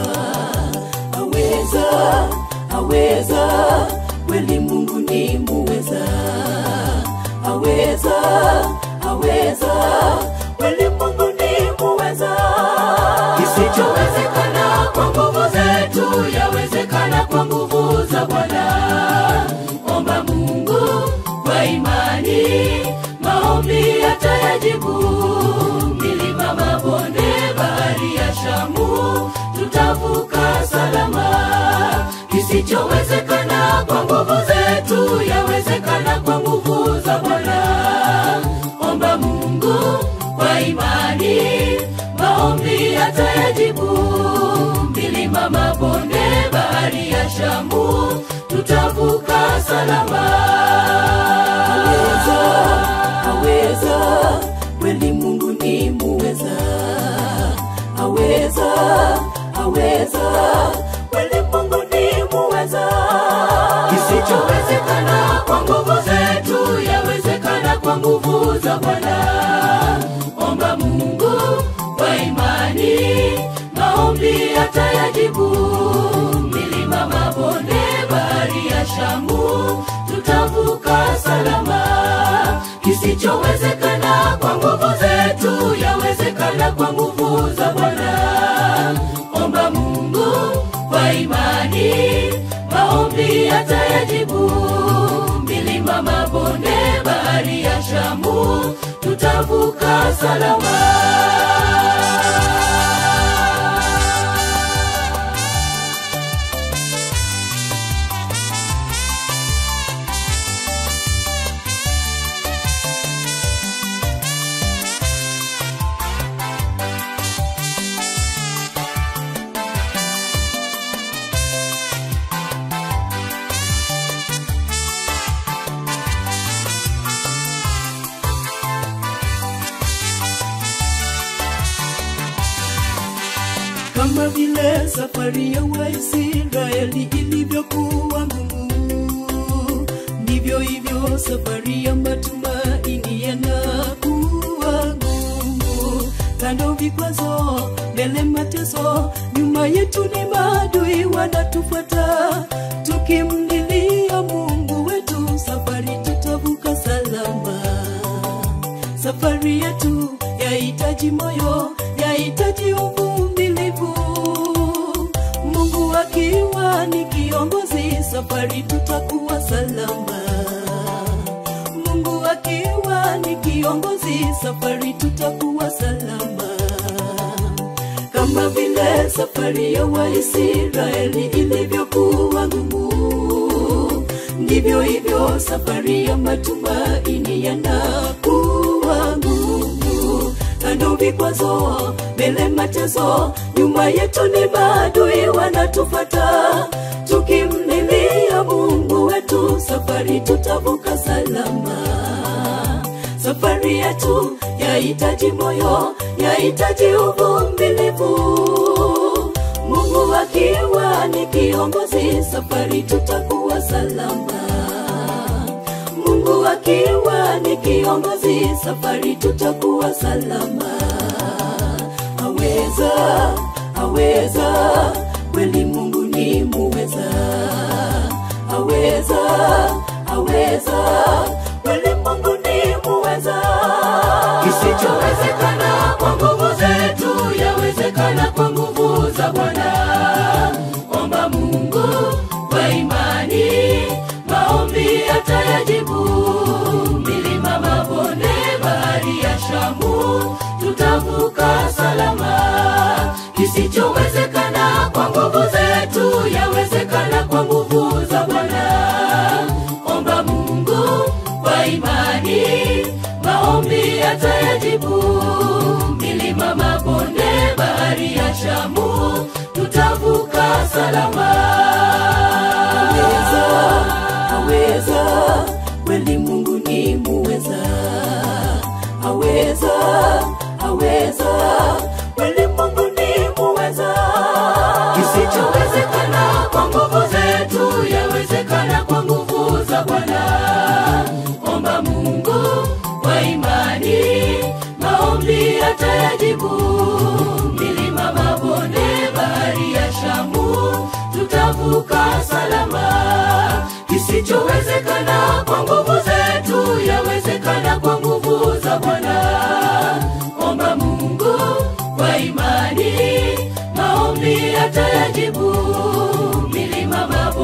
Aweza, aweza, kweli Mungu ni muweza. Aweza, aweza, kweli Mungu ni muweza. Kisichowezekana kwa nguvu zetu yawezekana kwa kwa nguvu za Bwana. Omba Mungu kwa imani, maombi atayajibu. Milima, mabonde, bahari ya Shamu, tutavuka salama. Kisichowezekana kwa nguvu zetu, yawezekana kwa nguvu za Bwana. Omba Mungu kwa imani, maombi atayajibu. Milima, mabonde, bahari ya Shamu, tutavuka salama. Aweza, aweza, kweli Mungu ni muweza. Aweza, aweza, kweli Mungu ni muweza. Kisichowezekana kwa nguvu zetu, yawezekana kwa nguvu za Bwana. Omba Mungu kwa imani, maombi atayajibu. Milima, mabonde, bahari ya Shamu, tutavuka salama. Kisichowezekana kwa nguvu zetu, yawezekana kwa nguvu za Bwana. Omba Mungu kwa imani, maombi atayajibu. Milima, mabonde, bahari ya Shamu, tutavuka salama. kama vile safari ya Waisraeli ilivyokuwa ngumu, ndivyo hivyo safari ya matumaini yanakuwa ngumu. Kando vikwazo, mbele mateso, nyuma yetu ni maadui wanatufuata. Tukimlilia Mungu wetu, safari tutavuka salama. Safari yetu yahitaji moyo, yahitaji uvumilivu. Mungu akiwa ni kiongozi, safari tutakuwa salama. Mungu akiwa ni kiongozi, safari tutakuwa salama. Kama vile safari ya Waisraeli ilivyokuwa ngumu, ndivyo hivyo safari ya matumaini yanakuwa ngumu. Kando vikwazo, mbele mateso, nyuma yetu ni maadui wanatufuata. Tukimlilia Mungu wetu, safari tutavuka salama. Safari yetu yahitaji moyo, yahitaji uvumilivu. Mungu akiwa ni kiongozi, safari tutakuwa salama. Mungu akiwa ni kiongozi, safari tutakuwa salama. Aweza, aweza, kweli Mungu ni muweza. Aweza, aweza, kweli Mungu ni muweza. Kisichowezekana kwa nguvu zetu, yawezekana kwa nguvu za Bwana. Omba Mungu kwa imani, maombi atayajibu. Milima, mabonde, bahari ya Shamu, tutavuka salama. Kisichowezekana kwa nguvu zetu, yawezekana kwa nguvu za Bwana. Omba Mungu kwa imani, maombi atayajibu. Milima, mabonde, bahari ya Shamu, tutavuka salama. Aweza, aweza, kweli Mungu ni muweza. Aweza, aweza, kweli Mungu ni muweza. Kisichowezekana kwa nguvu zetu, yawezekana kwa nguvu za Bwana. Omba Mungu kwa imani, maombi atayajibu. Milima, mabonde, bahari ya Shamu, tutavuka salama. Kisichowezekana kwa nguvu zetu, yawezekana kwa nguvu za Bwana. Omba Mungu kwa imani, maombi atayajibu. Milima, mabonde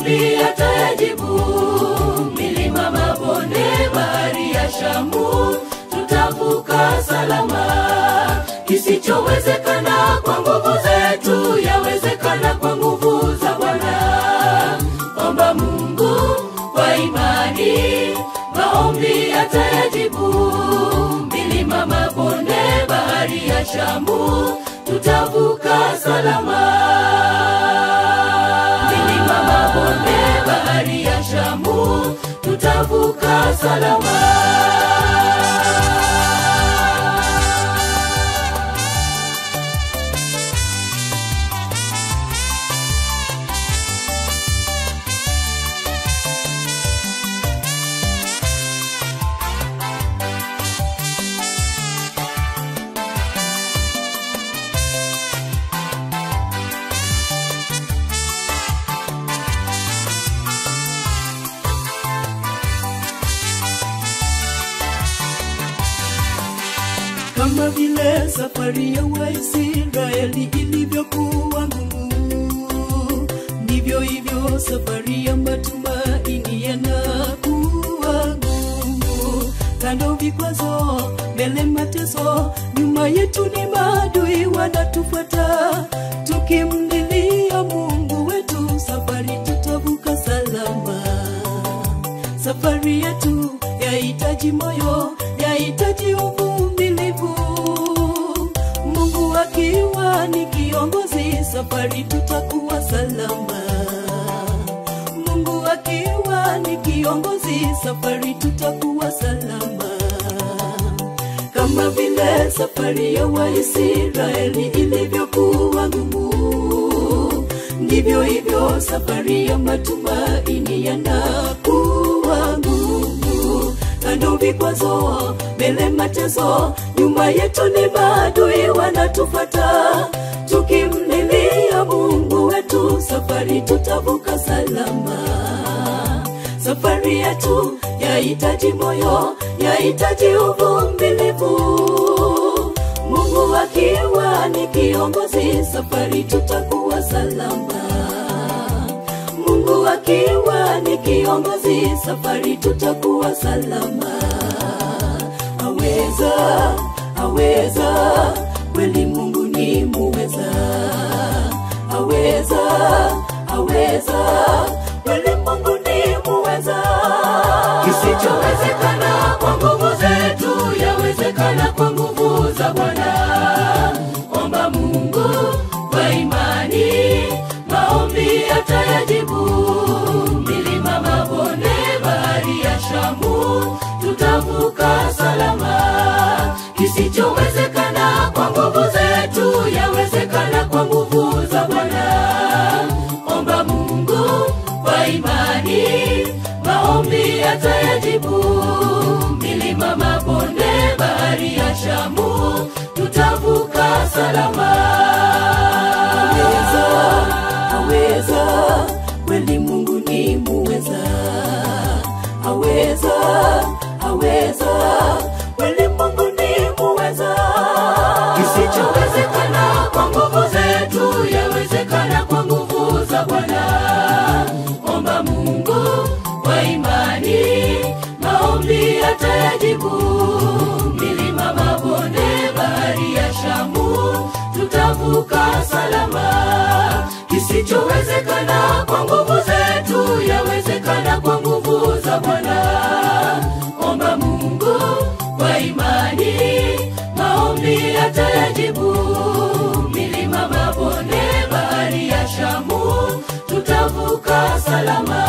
maombi atayajibu. Milima, mabonde, bahari ya Shamu, tutavuka salama. Kisichowezekana kwa nguvu zetu, yawezekana kwa nguvu za Bwana. Omba Mungu kwa imani, maombi atayajibu. Milima, mabonde, bahari ya Shamu, tutavuka salama. Milima, mabonde, bahari ya Shamu, tutavuka salama. kama vile safari ya Waisraeli ilivyokuwa ngumu, ndivyo hivyo safari ya matumaini yanakuwa ngumu. Kando vikwazo, mbele mateso, nyuma yetu ni maadui wanatufuata. Tukimlilia Mungu wetu, safari tutavuka salama. Safari yetu yahitaji moyo, yahitaji uvumilivu. Mungu akiwa ni kiongozi, safari tutakuwa salama. Mungu akiwa ni kiongozi, safari tutakuwa salama. Kama vile safari ya Waisraeli ilivyokuwa ngumu, ndivyo hivyo safari ya matumaini yanakuwa ngumu. Kando vikwazo, mbele mateso, nyuma yetu ni maadui wanatufuata. Tukimlilia Mungu wetu, safari tutavuka salama. Safari yetu yahitaji moyo, yahitaji uvumilivu. Mungu akiwa ni kiongozi, safari tutakuwa salama. Mungu akiwa ni kiongozi, safari tutakuwa salama. Aweza, aweza, kweli Mungu ni muweza. Aweza, aweza, kweli Mungu ni muweza. Kisichowezekana kwa nguvu zetu, yawezekana kwa nguvu za Bwana. Omba Mungu kwa imani, maombi atayajibu. Milima, mabonde, bahari ya Shamu, tutavuka salama. Kisichowezekana kwa nguvu zetu, yawezekana kwa nguvu za Bwana. Omba Mungu kwa imani, maombi atayajibu. Milima, mabonde, bahari ya Shamu, tutavuka salama. Aweza, aweza, kweli Mungu ni muweza. Aweza, aweza, kweli Mungu ni muweza. Kisichowezekana kwa nguvu zetu, yawezekana kwa nguvu za Bwana. Omba Mungu kwa imani, maombi atayajibu. Milima, mabonde, bahari ya Shamu, tutavuka salama. Kisichowezekana kwa nguvu zetu, yawezekana kwa nguvu za Bwana. Omba Mungu kwa imani, maombi atayajibu. Milima, mabonde, bahari ya Shamu, tutavuka salama.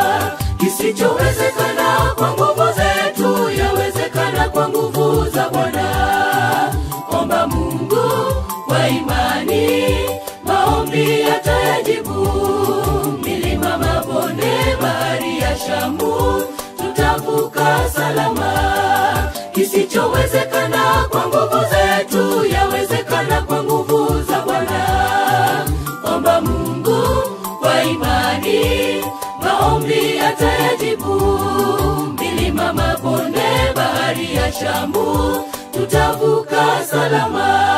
Kisichowezekana kwa nguvu zetu, yawezekana kwa nguvu za Bwana. Omba Mungu kwa imani, maombi atayajibu. Milima, mabonde, bahari ya Shamu, tutavuka salama. Kisichowezekana kwa nguvu zetu, yawezekana kwa nguvu za Bwana. Omba Mungu kwa imani, maombi atayajibu. Milima, mabonde, bahari ya Shamu, tutavuka salama.